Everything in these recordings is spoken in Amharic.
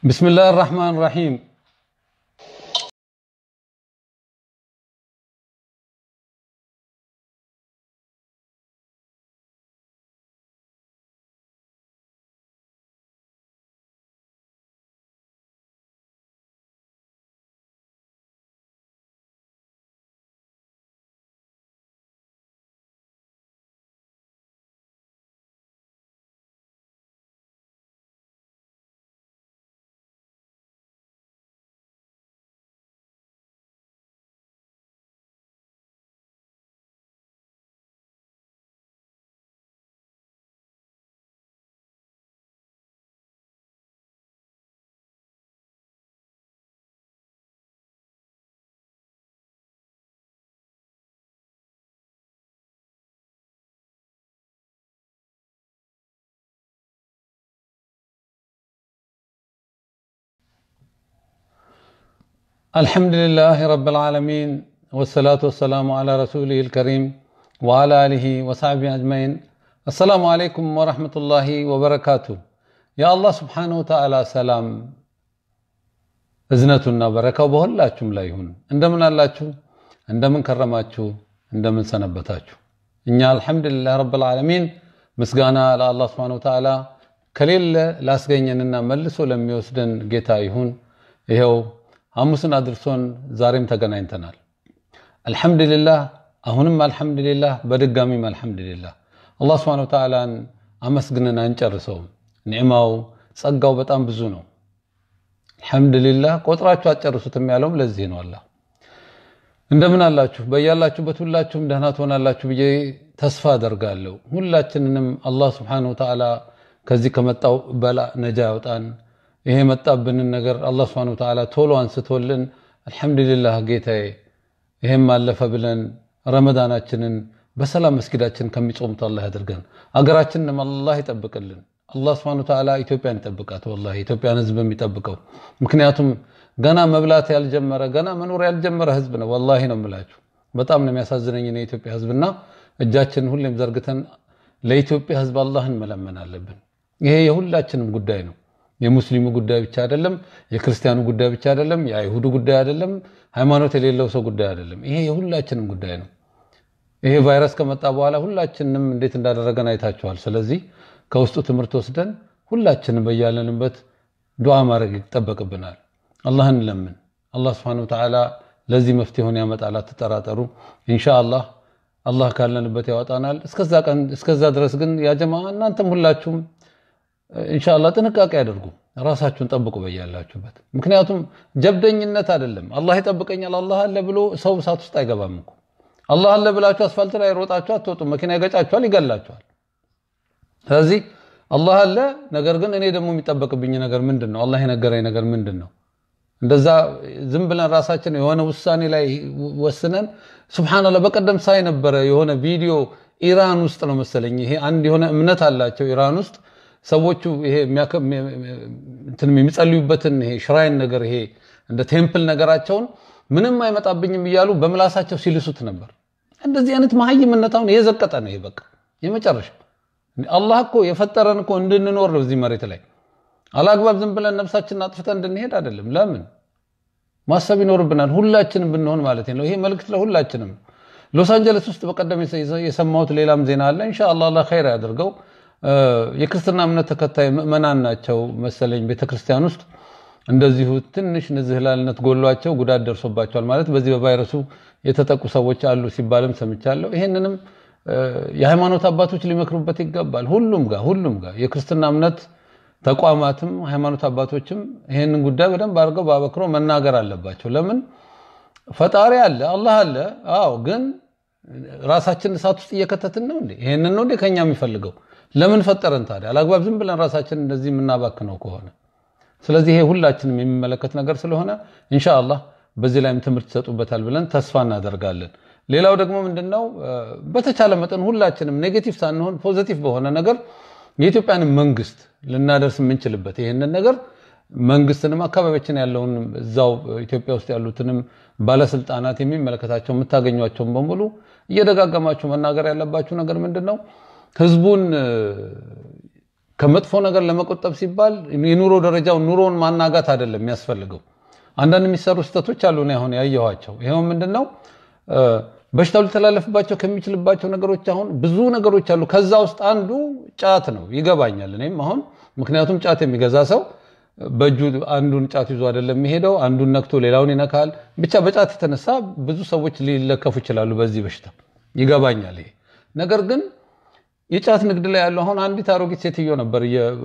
بسم الله الرحمن الرحيم الحمد لله رب العالمين والصلاة والسلام على رسوله الكريم وعلى آله وصحبه أجمعين السلام عليكم ورحمة الله وبركاته يا الله سبحانه وتعالى سلام እዝነቱና በረካው በሁላችሁም ላይ ይሁን። እንደምን አላችሁ? እንደምን ከረማችሁ? እንደምን ሰነበታችሁ? እኛ አልሐምዱሊላህ ረብል ዓለሚን ምስጋና ለአላህ ስብሐነሁ ወተዓላ ከሌለ ላስገኘንና መልሶ ለሚወስደን ጌታ ይሁን። ይኸው ሐሙስን አድርሶን ዛሬም ተገናኝተናል። አልሐምዱሊላህ፣ አሁንም አልሐምዱሊላህ፣ በድጋሚም አልሐምዱሊላህ። አላህ ስብሐነሁ ወተዓላን አመስግነን አንጨርሰውም። ኒዕማው ጸጋው በጣም ብዙ ነው። አልሐምዱሊላህ ቆጥራችሁ አትጨርሱትም ያለውም ለዚህ ነው። አላህ እንደምን አላችሁ? በያላችሁበት ሁላችሁም ደህና ትሆናላችሁ ብዬ ተስፋ አደርጋለሁ። ሁላችንንም አላህ ስብሐነሁ ወተዓላ ከዚህ ከመጣው በላ ነጃ ያውጣን። ይሄ የመጣብንን ነገር አላህ ስብሐነሁ ወተዓላ ቶሎ አንስቶልን አልሐምዱሊላህ ጌታዬ ይሄም አለፈ ብለን ረመዳናችንን በሰላም መስጊዳችን ከሚጾሙት አላህ ያድርገን። አገራችንንም አላህ ይጠብቅልን። አላህ ስብሐነሁ ወተዓላ ኢትዮጵያን ይጠብቃት። ወላሂ ኢትዮጵያን ህዝብ የሚጠብቀው ምክንያቱም ገና መብላት ያልጀመረ ገና መኖር ያልጀመረ ህዝብ ነው። ወላሂ ነው የምላችሁ። በጣም ነው የሚያሳዝነኝ የኢትዮጵያ ህዝብና እጃችንን ሁሌም ዘርግተን ለኢትዮጵያ ህዝብ አላህን መለመን አለብን። ይሄ የሁላችንም ጉዳይ ነው። የሙስሊሙ ጉዳይ ብቻ አይደለም፣ የክርስቲያኑ ጉዳይ ብቻ አይደለም፣ የአይሁዱ ጉዳይ አይደለም፣ ሃይማኖት የሌለው ሰው ጉዳይ አይደለም። ይሄ የሁላችንም ጉዳይ ነው። ይሄ ቫይረስ ከመጣ በኋላ ሁላችንም እንዴት እንዳደረገን አይታችኋል። ስለዚህ ከውስጡ ትምህርት ወስደን ሁላችንም በያለንበት ዱዓ ማድረግ ይጠበቅብናል። አላህን ለምን አላህ ስብሐነሁ ወተዓላ ለዚህ መፍትሄውን ያመጣል። አትጠራጠሩ። ኢንሻአላህ አላህ ካለንበት ያወጣናል። እስከዛ ቀን እስከዛ ድረስ ግን ያ ጀማዓ እናንተም ሁላችሁም ኢንሻአላህ ጥንቃቄ አድርጉ። ራሳችሁን ጠብቁ በያላችሁበት። ምክንያቱም ጀብደኝነት አይደለም። አላህ ይጠብቀኛል አላህ አለ ብሎ ሰው እሳት ውስጥ አይገባም እኮ። አላህ አለ ብላችሁ አስፋልት ላይ ሮጣችሁ አትወጡም። መኪና ይገጫችኋል፣ ይገላችኋል። ስለዚህ አላህ አለ። ነገር ግን እኔ ደግሞ የሚጠበቅብኝ ነገር ምንድን ነው? አላህ የነገረኝ ነገር ምንድን ነው? እንደዛ ዝም ብለን ራሳችን የሆነ ውሳኔ ላይ ወስነን ሱብሃንአላህ። በቀደም ሳይ ነበረ የሆነ ቪዲዮ ኢራን ውስጥ ነው መሰለኝ። ይሄ አንድ የሆነ እምነት አላቸው ኢራን ውስጥ ሰዎቹ ይሄ የሚጸልዩበትን ይሄ ሽራይን ነገር ይሄ እንደ ቴምፕል ነገራቸውን ምንም አይመጣብኝም እያሉ በምላሳቸው ሲልሱት ነበር። እንደዚህ አይነት መሀይምነት አሁን የዘቀጠ ነው። ይሄ በቃ የመጨረሻ አላህ እኮ የፈጠረን እኮ እንድንኖር ነው እዚህ መሬት ላይ አላግባብ ዝም ብለን ነፍሳችንን አጥፍተን እንድንሄድ አይደለም። ለምን ማሰብ ይኖርብናል፣ ሁላችንም ብንሆን ማለት ነው። ይሄ መልእክት ለሁላችንም። ሎስ አንጀለስ ውስጥ በቀደም የሰማሁት ሌላም ዜና አለ። ኢንሻአላህ አላህ ኸይር ያደርገው። የክርስትና እምነት ተከታይ ምዕመናን ናቸው መሰለኝ ቤተክርስቲያን ውስጥ እንደዚሁ ትንሽ ንዝህላልነት ጎሏቸው ጉዳት ደርሶባቸዋል። ማለት በዚህ በቫይረሱ የተጠቁ ሰዎች አሉ ሲባልም ሰምቻለሁ። ይሄንንም የሃይማኖት አባቶች ሊመክሩበት ይገባል። ሁሉም ጋር ሁሉም ጋር የክርስትና እምነት ተቋማትም ሃይማኖት አባቶችም ይሄንን ጉዳይ በደንብ አድርገው በአበክሮ መናገር አለባቸው። ለምን ፈጣሪ አለ አላህ አለ። አዎ፣ ግን ራሳችን እሳት ውስጥ እየከተትን ነው እንዴ? ይሄንን ነው እንዴ ከኛ የሚፈልገው? ለምን ፈጠረን ታዲያ? አላግባብ ዝም ብለን ራሳችን እንደዚህ የምናባክነው ከሆነ ስለዚህ ይሄ ሁላችንም የሚመለከት ነገር ስለሆነ ኢንሻአላህ በዚህ ላይም ትምህርት ይሰጡበታል ብለን ተስፋ እናደርጋለን። ሌላው ደግሞ ምንድነው በተቻለ መጠን ሁላችንም ኔጌቲቭ ሳንሆን ፖዚቲቭ በሆነ ነገር የኢትዮጵያንም መንግስት ልናደርስ የምንችልበት ይህንን ነገር መንግስትንም አካባቢያችን ያለውን እዛው ኢትዮጵያ ውስጥ ያሉትንም ባለስልጣናት የሚመለከታቸው የምታገኟቸውን በሙሉ እየደጋገማችሁ መናገር ያለባችሁ ነገር ምንድን ነው? ህዝቡን ከመጥፎ ነገር ለመቆጠብ ሲባል የኑሮ ደረጃው ኑሮውን ማናጋት አይደለም የሚያስፈልገው። አንዳንድ የሚሰሩ ስህተቶች አሉ እኔ አሁን ያየኋቸው። ይኸው ምንድን ነው በሽታው ሊተላለፍባቸው ከሚችልባቸው ነገሮች አሁን ብዙ ነገሮች አሉ። ከዛ ውስጥ አንዱ ጫት ነው። ይገባኛል እኔም አሁን ምክንያቱም ጫት የሚገዛ ሰው በእጁ አንዱን ጫት ይዞ አይደለም የሚሄደው፣ አንዱን ነክቶ ሌላውን ይነካል። ብቻ በጫት የተነሳ ብዙ ሰዎች ሊለከፉ ይችላሉ በዚህ በሽታ ይገባኛል ይሄ ነገር ግን የጫት ንግድ ላይ ያለው አሁን አንዲት አሮጊት ሴትዮ ነበር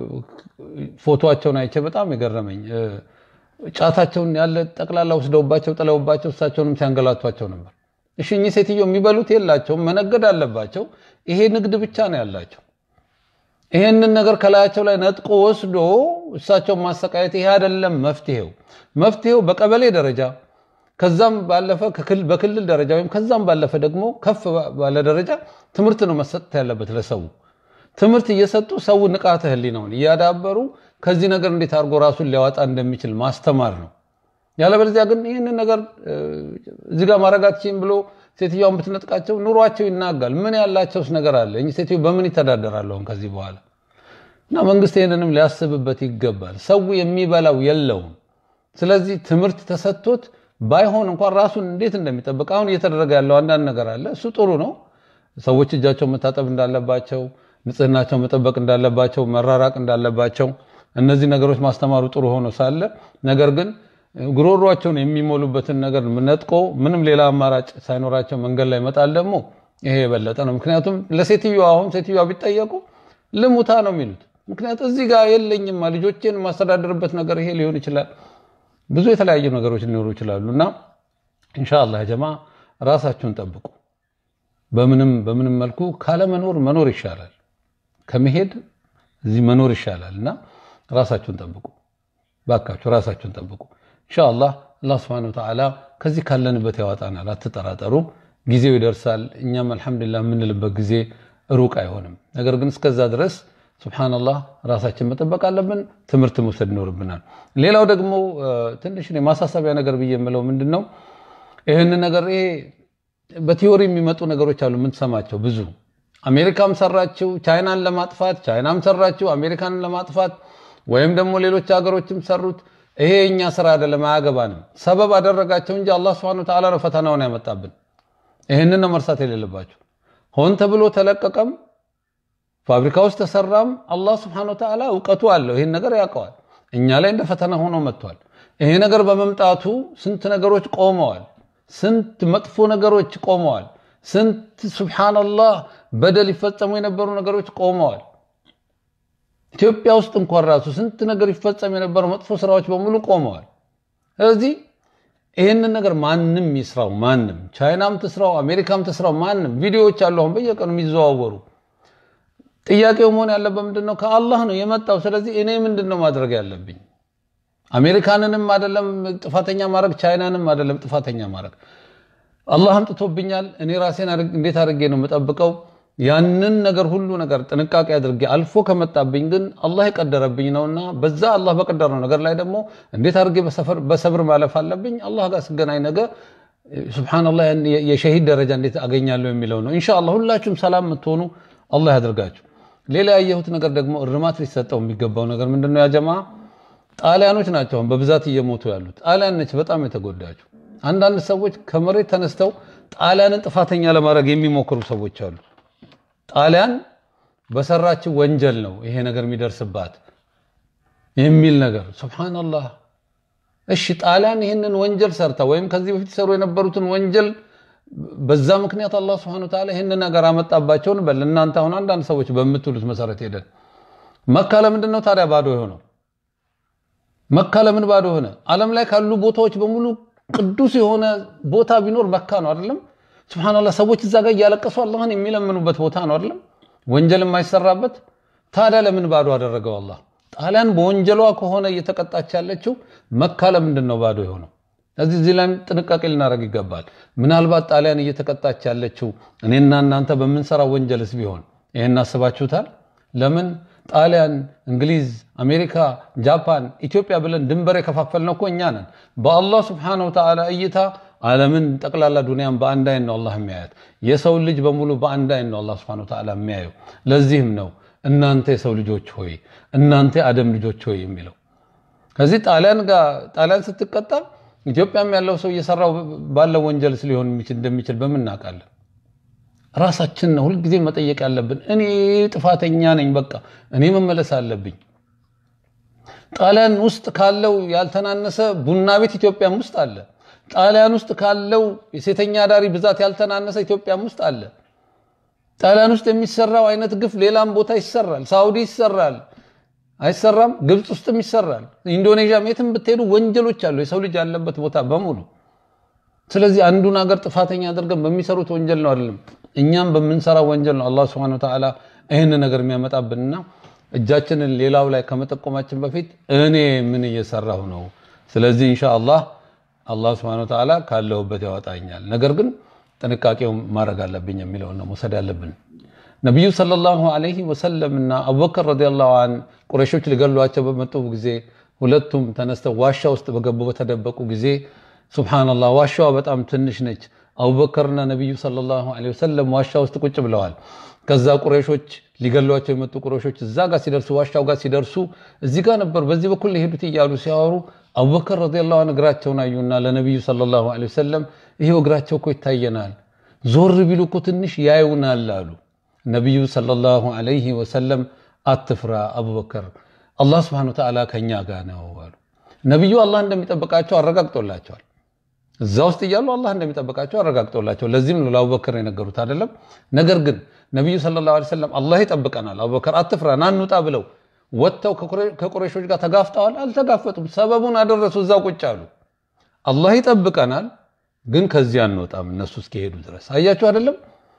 ፎቶቸውን አይቼ በጣም የገረመኝ ጫታቸውን ያለ ጠቅላላ ወስደውባቸው ጥለውባቸው እሳቸውንም ሲያንገላቷቸው ነበር። እሺ እኚህ ሴትዮ የሚበሉት የላቸውም፣ መነገድ አለባቸው። ይሄ ንግድ ብቻ ነው ያላቸው። ይሄንን ነገር ከላያቸው ላይ ነጥቆ ወስዶ እሳቸውን ማሰቃየት ይሄ አይደለም መፍትሄው። መፍትሄው በቀበሌ ደረጃ ከዛም ባለፈ በክልል ደረጃ ወይም ከዛም ባለፈ ደግሞ ከፍ ባለ ደረጃ ትምህርት ነው መሰጠት ያለበት ለሰው። ትምህርት እየሰጡ ሰው ንቃተ ህሊናውን እያዳበሩ ከዚህ ነገር እንዴት አድርጎ ራሱን ሊያወጣ እንደሚችል ማስተማር ነው። ያለበለዚያ ግን ይህንን ነገር እዚህ ጋር ማድረጋችን ብሎ ሴትዮዋን ብትነጥቃቸው ኑሯቸው ይናጋል። ምን ያላቸውስ ነገር አለ? እኚህ ሴትዮ በምን ይተዳደራሉ ከዚህ በኋላ? እና መንግስት ይህንንም ሊያስብበት ይገባል። ሰው የሚበላው የለውም። ስለዚህ ትምህርት ተሰጥቶት ባይሆን እንኳን ራሱን እንዴት እንደሚጠብቅ አሁን እየተደረገ ያለው አንዳንድ ነገር አለ። እሱ ጥሩ ነው። ሰዎች እጃቸው መታጠብ እንዳለባቸው፣ ንጽህናቸው መጠበቅ እንዳለባቸው፣ መራራቅ እንዳለባቸው እነዚህ ነገሮች ማስተማሩ ጥሩ ሆኖ ሳለ ነገር ግን ጉሮሯቸውን የሚሞሉበትን ነገር ነጥቆ ምንም ሌላ አማራጭ ሳይኖራቸው መንገድ ላይ መጣል ደግሞ ይሄ የበለጠ ነው። ምክንያቱም ለሴትዮዋ አሁን ሴትዮዋ ቢጠየቁ ልሙታ ነው የሚሉት። ምክንያቱም እዚህ ጋር የለኝማ ልጆቼን የማስተዳደርበት ነገር ይሄ ሊሆን ይችላል። ብዙ የተለያዩ ነገሮች ሊኖሩ ይችላሉ እና ኢንሻአላህ ጀማ ራሳችሁን ጠብቁ። በምንም በምንም መልኩ ካለመኖር መኖር ይሻላል፣ ከመሄድ እዚህ መኖር ይሻላል እና ራሳችሁን ጠብቁ፣ ባካችሁ ራሳችሁን ጠብቁ። ኢንሻአላህ አላህ ሱብሓነሁ ወተዓላ ከዚህ ካለንበት ያወጣናል፣ አትጠራጠሩ። ጊዜው ይደርሳል። እኛም አልሐምዱሊላህ የምንልበት ጊዜ ሩቅ አይሆንም። ነገር ግን እስከዛ ድረስ ሱብሓነላህ ራሳችን መጠበቅ አለብን። ትምህርት መውሰድ ይኖርብናል። ሌላው ደግሞ ትንሽ ማሳሰቢያ ነገር ብዬ የምለው ምንድን ነው ይህን ነገር ይሄ በቲዮሪ የሚመጡ ነገሮች አሉ የምንሰማቸው ብዙ አሜሪካም ሰራችው ቻይናን ለማጥፋት ቻይናም ሰራችው አሜሪካንን ለማጥፋት ወይም ደግሞ ሌሎች ሀገሮችም ሰሩት። ይሄ እኛ ስራ አይደለም፣ አያገባንም። ሰበብ አደረጋቸው እንጂ አላህ ሱብሓነሁ ወተዓላ ነው ፈተናውን ያመጣብን። ይህንን ነው መርሳት የሌለባቸው። ሆን ተብሎ ተለቀቀም ፋብሪካ ውስጥ ተሰራም አላህ ሱብሓነሁ ወተዓላ እውቀቱ አለው። ይህን ነገር ያውቀዋል። እኛ ላይ እንደ ፈተና ሆኖ መጥቷል። ይሄ ነገር በመምጣቱ ስንት ነገሮች ቆመዋል። ስንት መጥፎ ነገሮች ቆመዋል። ስንት ሱብሓነላህ በደል ይፈጸሙ የነበሩ ነገሮች ቆመዋል። ኢትዮጵያ ውስጥ እንኳን ራሱ ስንት ነገር ይፈጸም የነበሩ መጥፎ ስራዎች በሙሉ ቆመዋል። ስለዚህ ይህንን ነገር ማንም ይስራው ማንም ቻይናም ትስራው አሜሪካም ትስራው ማንም ቪዲዮዎች አሉ አሁን በየቀኑ የሚዘዋወሩ ጥያቄው መሆን ያለበት ምንድን ነው? ከአላህ ነው የመጣው። ስለዚህ እኔ ምንድን ነው ማድረግ ያለብኝ? አሜሪካንንም አይደለም ጥፋተኛ ማድረግ፣ ቻይናንም አይደለም ጥፋተኛ ማድረግ። አላህ አምጥቶብኛል። እኔ ራሴን እንዴት አድርጌ ነው የምጠብቀው? ያንን ነገር ሁሉ ነገር ጥንቃቄ አድርጌ አልፎ ከመጣብኝ ግን አላህ የቀደረብኝ ነውና በዛ አላህ በቀደረው ነገር ላይ ደግሞ እንዴት አድርጌ በሰብር ማለፍ አለብኝ። አላህ ጋር ስገናኝ ነገ ሱብሃነላህ የሸሂድ ደረጃ እንዴት አገኛለሁ የሚለው ነው። ኢንሻአላህ ሁላችሁም ሰላም የምትሆኑ አላህ ያደርጋችሁ። ሌላ ያየሁት ነገር ደግሞ እርማት ሊሰጠው የሚገባው ነገር ምንድነው? ያ ጀማ ጣሊያኖች ናቸው በብዛት እየሞቱ ያሉት። ጣሊያን ነች በጣም የተጎዳችው። አንዳንድ ሰዎች ከመሬት ተነስተው ጣሊያንን ጥፋተኛ ለማድረግ የሚሞክሩ ሰዎች አሉ። ጣሊያን በሰራችው ወንጀል ነው ይሄ ነገር የሚደርስባት የሚል ነገር ሱብሃነላህ። እሺ ጣሊያን ይህንን ወንጀል ሰርታ ወይም ከዚህ በፊት ሰሩ የነበሩትን ወንጀል በዛ ምክንያት አላህ Subhanahu Wa Ta'ala ይህንን ነገር አመጣባቸው እንበል። እናንተ አሁን አንዳንድ ሰዎች በምትሉት መሰረት ሄደን መካ ለምንድን ነው ታዲያ ባዶ የሆነው? መካ ለምን ባዶ ሆነ? ዓለም ላይ ካሉ ቦታዎች በሙሉ ቅዱስ የሆነ ቦታ ቢኖር መካ ነው አይደለም? ሱብሃንአላህ ሰዎች እዛ ጋር እያለቀሱ አላህን የሚለምኑበት ቦታ ነው አይደለም? ወንጀል የማይሰራበት ታዲያ ለምን ባዶ አደረገው አላህ? ጣሊያን በወንጀሏ ከሆነ እየተቀጣች ያለችው መካ ለምንድን ነው ባዶ የሆነው? እዚህ እዚህ ላይ ጥንቃቄ ልናደርግ ይገባል። ምናልባት ጣሊያን እየተቀጣች ያለችው እኔና እናንተ በምንሰራው ወንጀልስ ቢሆን ይህን አስባችሁታል? ለምን ጣሊያን፣ እንግሊዝ፣ አሜሪካ፣ ጃፓን፣ ኢትዮጵያ ብለን ድንበር የከፋፈልነው እኮ እኛ ነን። በአላህ ስብሓነሁ ወተዓላ እይታ ዓለምን ጠቅላላ ዱንያን በአንድ አይን ነው አላህ የሚያያት። የሰውን ልጅ በሙሉ በአንድ አይን ነው አላህ ስብሓነሁ ወተዓላ የሚያየው። ለዚህም ነው እናንተ የሰው ልጆች ሆይ እናንተ የአደም ልጆች ሆይ የሚለው ከዚህ ጣሊያን ጋር ጣሊያን ስትቀጣ ኢትዮጵያም ያለው ሰው እየሰራው ባለው ወንጀል ሊሆን እንደሚችል በምን እናውቃለን? ራሳችን ነው ሁልጊዜ መጠየቅ ያለብን። እኔ ጥፋተኛ ነኝ፣ በቃ እኔ መመለስ አለብኝ። ጣሊያን ውስጥ ካለው ያልተናነሰ ቡና ቤት ኢትዮጵያም ውስጥ አለ። ጣሊያን ውስጥ ካለው የሴተኛ አዳሪ ብዛት ያልተናነሰ ኢትዮጵያም ውስጥ አለ። ጣሊያን ውስጥ የሚሰራው አይነት ግፍ ሌላም ቦታ ይሰራል። ሳውዲ ይሰራል፣ አይሰራም? ግብፅ ውስጥም ይሰራል። ኢንዶኔዥያም የትም ብትሄዱ ወንጀሎች አሉ፣ የሰው ልጅ ያለበት ቦታ በሙሉ። ስለዚህ አንዱን ሀገር ጥፋተኛ አድርገን በሚሰሩት ወንጀል ነው አይደለም፣ እኛም በምንሰራው ወንጀል ነው አላህ ሱብሓነሁ ወተዓላ ይህን ነገር የሚያመጣብንና እጃችንን ሌላው ላይ ከመጠቆማችን በፊት እኔ ምን እየሰራሁ ነው? ስለዚህ ኢንሻአላህ አላህ ሱብሓነሁ ወተዓላ ካለሁበት ያወጣኛል። ነገር ግን ጥንቃቄው ማድረግ አለብኝ የሚለውን ነው መውሰድ ያለብን። ነቢዩ ሰለላሁ ዐለይሂ ወሰለም እና አቡበከር ረዲየላሁ ዐን ቁረሾች ሊገሏቸው በመጡ ጊዜ ሁለቱም ተነስተው ዋሻ ውስጥ በገቡ በተደበቁ ጊዜ ሱብሓነላህ ዋሻዋ በጣም ትንሽ ነች። አቡበከርና ነቢዩ ሰለላሁ ዐለይሂ ወሰለም ዋሻ ውስጥ ቁጭ ብለዋል። ከዛ ቁረሾች ሊገሏቸው የመጡ ቁረሾች እዛ ጋር ሲደርሱ ዋሻው ጋር ሲደርሱ እዚህ ጋር ነበር በዚህ በኩል ሊሄዱት እያሉ ሲያወሩ አቡበከር ረዲየላሁ ዐን እግራቸውን አዩና ለነቢዩ ሰለላሁ ዐለይሂ ወሰለም ይሄው እግራቸው እኮ ይታየናል፣ ዞር ቢሉ እኮ ትንሽ ያዩናል አሉ። ነቢዩ ሰለላሁ ዐለይሂ ወሰለም አትፍራ አቡበከር፣ አላህ ሱብሓነሁ ወተዓላ ከኛ ጋር ነው አሉ። ነቢዩ አላህ እንደሚጠብቃቸው አረጋግጦላቸዋል። እዛ ውስጥ እያሉ አላህ እንደሚጠብቃቸው አረጋግጦላቸው፣ ለዚህም ነው ለአቡበከር የነገሩት አይደለም። ነገር ግን ነቢዩ ሰለላሁ ዐለይሂ ወሰለም አላህ ይጠብቀናል፣ አቡበከር አትፍራ፣ ና እንውጣ ብለው ወጥተው ከቁረይሾች ጋር ተጋፍተዋል። አልተጋፈጡም። ሰበቡን አደረሱ፣ እዛው ቁጭ አሉ። አላህ ይጠብቀናል፣ ግን ከዚህ አንወጣም እነሱ እስኪሄዱ ድረስ። አያችሁ አይደለም?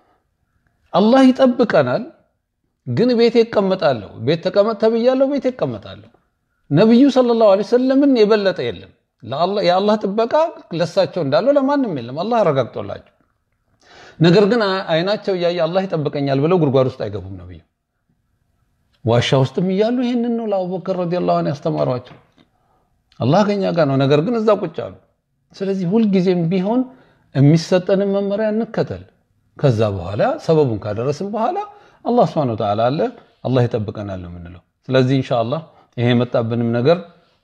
አላህ ይጠብቀናል፣ ግን ቤቴ እቀመጣለሁ። ቤት ተቀመጥ ተብያለሁ፣ ቤቴ እቀመጣለሁ። ነቢዩ ሰለላሁ ዐለይሂ ወሰለምን የበለጠ የለም። የአላህ ጥበቃ ለሳቸው እንዳለው ለማንም የለም። አላህ አረጋግጦላቸው። ነገር ግን አይናቸው እያየ አላህ ይጠብቀኛል ብለው ጉድጓድ ውስጥ አይገቡም ነብዩ ዋሻ ውስጥም እያሉ ይህንን ነው ለአቡበከር ረዲየላሁ ዐንሁ ያስተማሯቸው። አላህ ከኛ ጋር ነው፣ ነገር ግን እዛ ቁጭ አሉ። ስለዚህ ሁልጊዜም ቢሆን የሚሰጠንን መመሪያ እንከተል። ከዛ በኋላ ሰበቡን ካደረስን በኋላ አላህ ሱብሓነሁ ወተዓላ አለ፣ አላህ ይጠብቀናል ነው የምንለው። ስለዚህ ኢንሻአላህ ይሄ የመጣብንም ነገር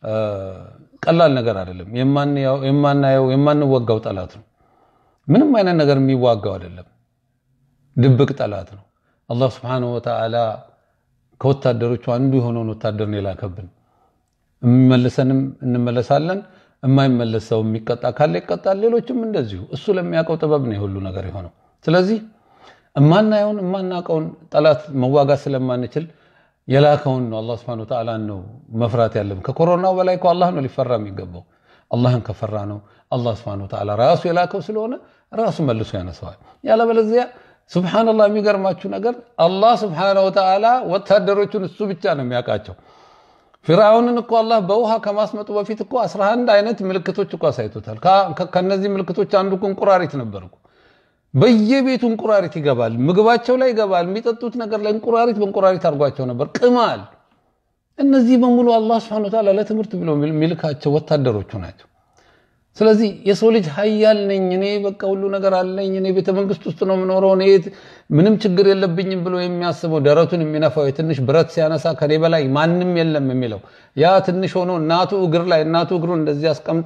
ቀላል ነገር አይደለም። የማናየው የማንወጋው ጠላት ነው። ምንም አይነት ነገር የሚዋጋው አይደለም፣ ድብቅ ጠላት ነው። አላህ ሱብሓነሁ ወተዓላ ከወታደሮቹ አንዱ የሆነውን ወታደር ነው የላከብን። የሚመልሰንም እንመለሳለን፣ የማይመለስ ሰው የሚቀጣ ካለ ይቀጣል። ሌሎችም እንደዚሁ እሱ ለሚያውቀው ጥበብ ነው የሁሉ ነገር የሆነው። ስለዚህ እማናየውን የማናውቀውን ጠላት መዋጋት ስለማንችል የላከውን ነው አላህ ሱብሓነሁ ወተዓላ ነው መፍራት ያለብን። ከኮሮናው በላይ እኮ አላህ ነው ሊፈራ የሚገባው። አላህን ከፈራ ነው አላህ ሱብሓነሁ ወተዓላ ራሱ የላከው ስለሆነ ራሱ መልሶ ያነሰዋል። ያለበለዚያ ሱብሓነላህ የሚገርማችሁ ነገር አላህ ሱብሓነሁ ወተዓላ ወታደሮቹን እሱ ብቻ ነው የሚያውቃቸው። ፊርዓውንን እኮ አላህ በውሃ ከማስመጡ በፊት እኮ 11 አይነት ምልክቶች እኮ አሳይቶታል። ከነዚህ ምልክቶች አንዱ እኮ እንቁራሪት ነበር እኮ። በየቤቱ እንቁራሪት ይገባል፣ ምግባቸው ላይ ይገባል፣ የሚጠጡት ነገር ላይ እንቁራሪት በእንቁራሪት አድርጓቸው ነበር። ቅማል። እነዚህ በሙሉ አላህ ሱብሓነሁ ወተዓላ ለትምህርት ብሎ የሚልካቸው ወታደሮቹ ናቸው። ስለዚህ የሰው ልጅ ሀያል ነኝ እኔ በቃ ሁሉ ነገር አለኝ እኔ ቤተ መንግስት ውስጥ ነው የምኖረው እኔ ምንም ችግር የለብኝም ብሎ የሚያስበው ደረቱን የሚነፋው የትንሽ ብረት ሲያነሳ ከኔ በላይ ማንም የለም የሚለው ያ ትንሽ ሆኖ እናቱ እግር ላይ እናቱ እግሩን እንደዚህ አስቀምጣ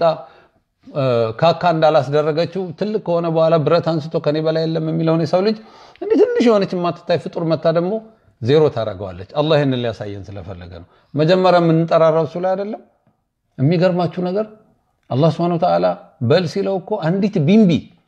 ካካ እንዳላስደረገችው ትልቅ ከሆነ በኋላ ብረት አንስቶ ከኔ በላይ የለም የሚለውን የሰው ልጅ እንዲህ ትንሽ የሆነች የማትታይ ፍጡር መታ ደግሞ ዜሮ ታደርገዋለች። አላህ ይህንን ሊያሳየን ስለፈለገ ነው። መጀመሪያ የምንጠራራው እሱ ላይ አይደለም። የሚገርማችሁ ነገር አላህ ስብሐነሁ ወተዓላ በል ሲለው እኮ አንዲት ቢንቢ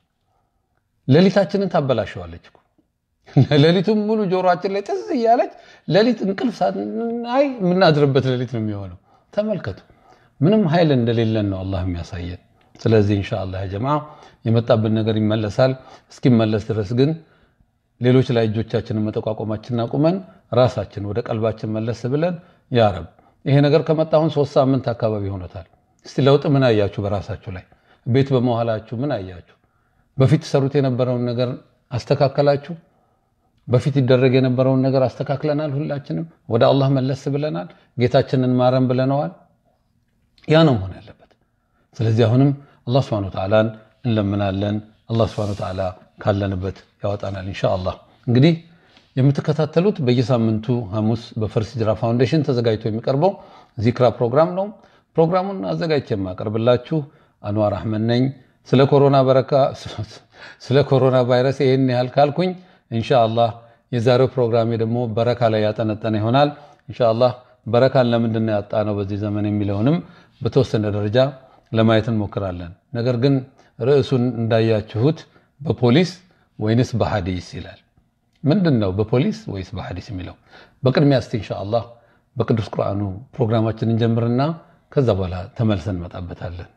ሌሊታችንን ታበላሸዋለች እኮ። ሌሊቱን ሙሉ ጆሮአችን ላይ ጥዝ እያለች ሌሊት እንቅልፍ ሳናይ የምናድርበት ሌሊት ነው የሚሆነው። ተመልከቱ፣ ምንም ኃይል እንደሌለን ነው አላህ የሚያሳየን። ስለዚህ ኢንሻአላህ ያ ጀማዓ የመጣብን ነገር ይመለሳል። እስኪመለስ ድረስ ግን ሌሎች ላይ እጆቻችንን መጠቋቆማችንን አቁመን ራሳችን ወደ ቀልባችን መለስ ብለን ያ ረብ ይሄ ነገር ከመጣ አሁን ሶስት ሳምንት አካባቢ ሆኖታል። እስቲ ለውጥ ምን አያችሁ? በራሳችሁ ላይ ቤት በመዋላችሁ ምን አያችሁ? በፊት ሰሩት የነበረውን ነገር አስተካከላችሁ? በፊት ይደረግ የነበረውን ነገር አስተካክለናል? ሁላችንም ወደ አላህ መለስ ብለናል? ጌታችንን ማረን ብለነዋል? ያ ነው መሆን ያለበት። ስለዚህ አሁንም አላህ ሱብሓነሁ ወተዓላን እንለምናለን። አላህ ሱብሓነሁ ወተዓላ ካለንበት ያወጣናል ኢንሻአላህ። እንግዲህ የምትከታተሉት በየሳምንቱ ሐሙስ በፈርስ ሂጅራ ፋውንዴሽን ተዘጋጅቶ የሚቀርበው ዚክራ ፕሮግራም ነው። ፕሮግራሙን አዘጋጅቼ የማቀርብላችሁ አንዋር አህመድ ነኝ። ስለ ኮሮና በረካ ስለ ኮሮና ቫይረስ ይህን ያህል ካልኩኝ ኢንሻአላህ የዛሬው ፕሮግራሜ ደግሞ በረካ ላይ ያጠነጠነ ይሆናል። ኢንሻአላህ በረካን ለምንድን ነው ያጣነው በዚህ ዘመን የሚለውንም በተወሰነ ደረጃ ለማየት እንሞክራለን። ነገር ግን ርዕሱን እንዳያችሁት በፖሊስ ወይንስ በሐዲስ ይላል። ምንድን ነው በፖሊስ ወይስ በሐዲስ የሚለው? በቅድሚያ እስቲ ኢንሻአላህ በቅዱስ ቁርአኑ ፕሮግራማችንን ጀምርና ከዛ በኋላ ተመልሰን እንመጣበታለን።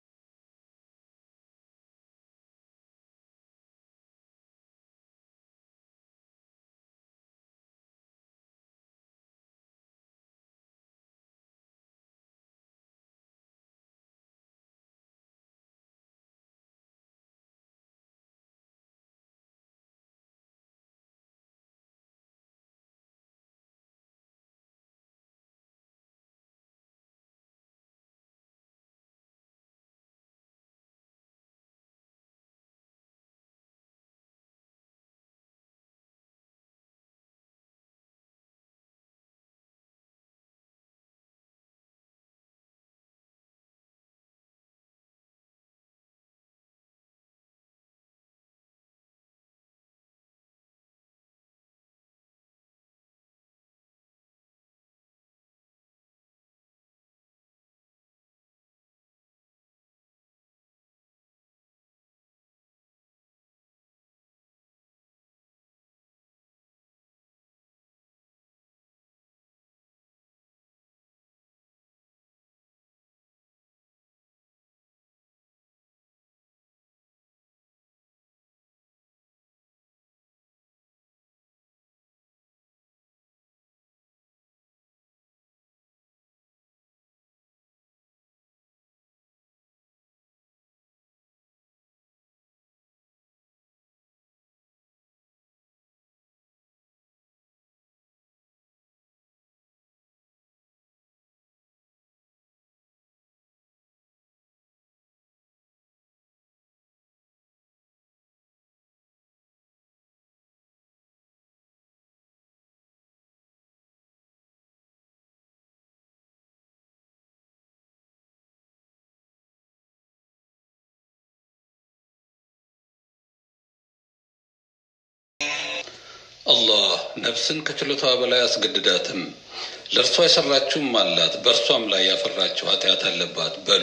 አላህ ነፍስን ከችሎታዋ በላይ አስገድዳትም፣ ለእርሷ የሰራችውም አላት፣ በእርሷም ላይ ያፈራችው ኃጢአት አለባት በሉ።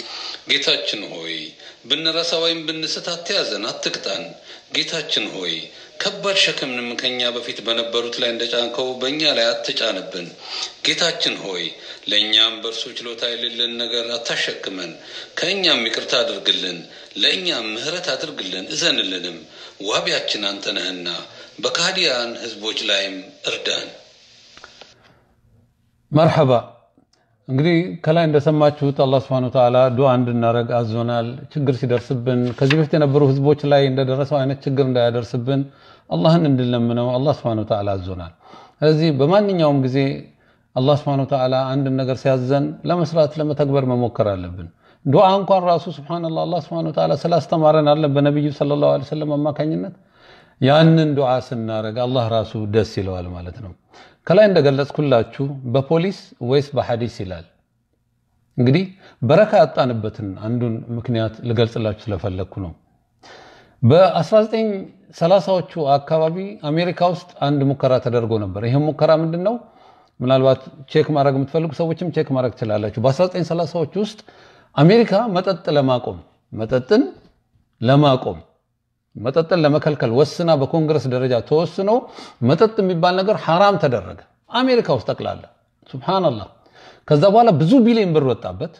ጌታችን ሆይ ብንረሳ ወይም ብንስት አትያዘን፣ አትቅጣን። ጌታችን ሆይ ከባድ ሸክምንም ከእኛ በፊት በነበሩት ላይ እንደጫንከው በእኛ ላይ አትጫንብን። ጌታችን ሆይ ለእኛም በእርሱ ችሎታ የሌለን ነገር አታሸክመን። ከእኛም ይቅርታ አድርግልን፣ ለእኛም ምሕረት አድርግልን፣ እዘንልንም። ዋቢያችን አንተ ነህና በካዲያን ህዝቦች ላይም እርዳን። መርሐባ። እንግዲህ ከላይ እንደሰማችሁት አላህ ስብሐነሁ ወተዓላ ዱዓ እንድናደርግ አዞናል። ችግር ሲደርስብን ከዚህ በፊት የነበሩ ህዝቦች ላይ እንደደረሰው አይነት ችግር እንዳያደርስብን አላህን እንድንለምነው አላህ ስብሐነሁ ወተዓላ አዞናል። ስለዚህ በማንኛውም ጊዜ አላህ ስብሐነሁ ወተዓላ አንድን ነገር ሲያዘን ለመስራት ለመተግበር መሞከር አለብን። ዱዓ እንኳን ራሱ ሱብሃነላህ አላህ ስብሐነሁ ወተዓላ ስላስተማረን አለ በነቢዩ ሰለላሁ ዐለይሂ ወሰለም አማካኝነት ያንን ዱዓ ስናደርግ አላህ ራሱ ደስ ይለዋል ማለት ነው። ከላይ እንደገለጽኩላችሁ በፖሊስ ወይስ በሐዲስ ይላል። እንግዲህ በረካ ያጣንበትን አንዱን ምክንያት ልገልጽላችሁ ስለፈለግኩ ነው። በ1930ዎቹ አካባቢ አሜሪካ ውስጥ አንድ ሙከራ ተደርጎ ነበር። ይህም ሙከራ ምንድን ነው? ምናልባት ቼክ ማድረግ የምትፈልጉ ሰዎችም ቼክ ማድረግ ትችላላችሁ። በ1930ዎቹ ውስጥ አሜሪካ መጠጥ ለማቆም መጠጥን ለማቆም መጠጥን ለመከልከል ወስና በኮንግረስ ደረጃ ተወስኖ መጠጥ የሚባል ነገር ሐራም ተደረገ አሜሪካ ውስጥ ጠቅላላ። ሱብሃነላህ። ከዛ በኋላ ብዙ ቢሊዮን ብር ወጣበት።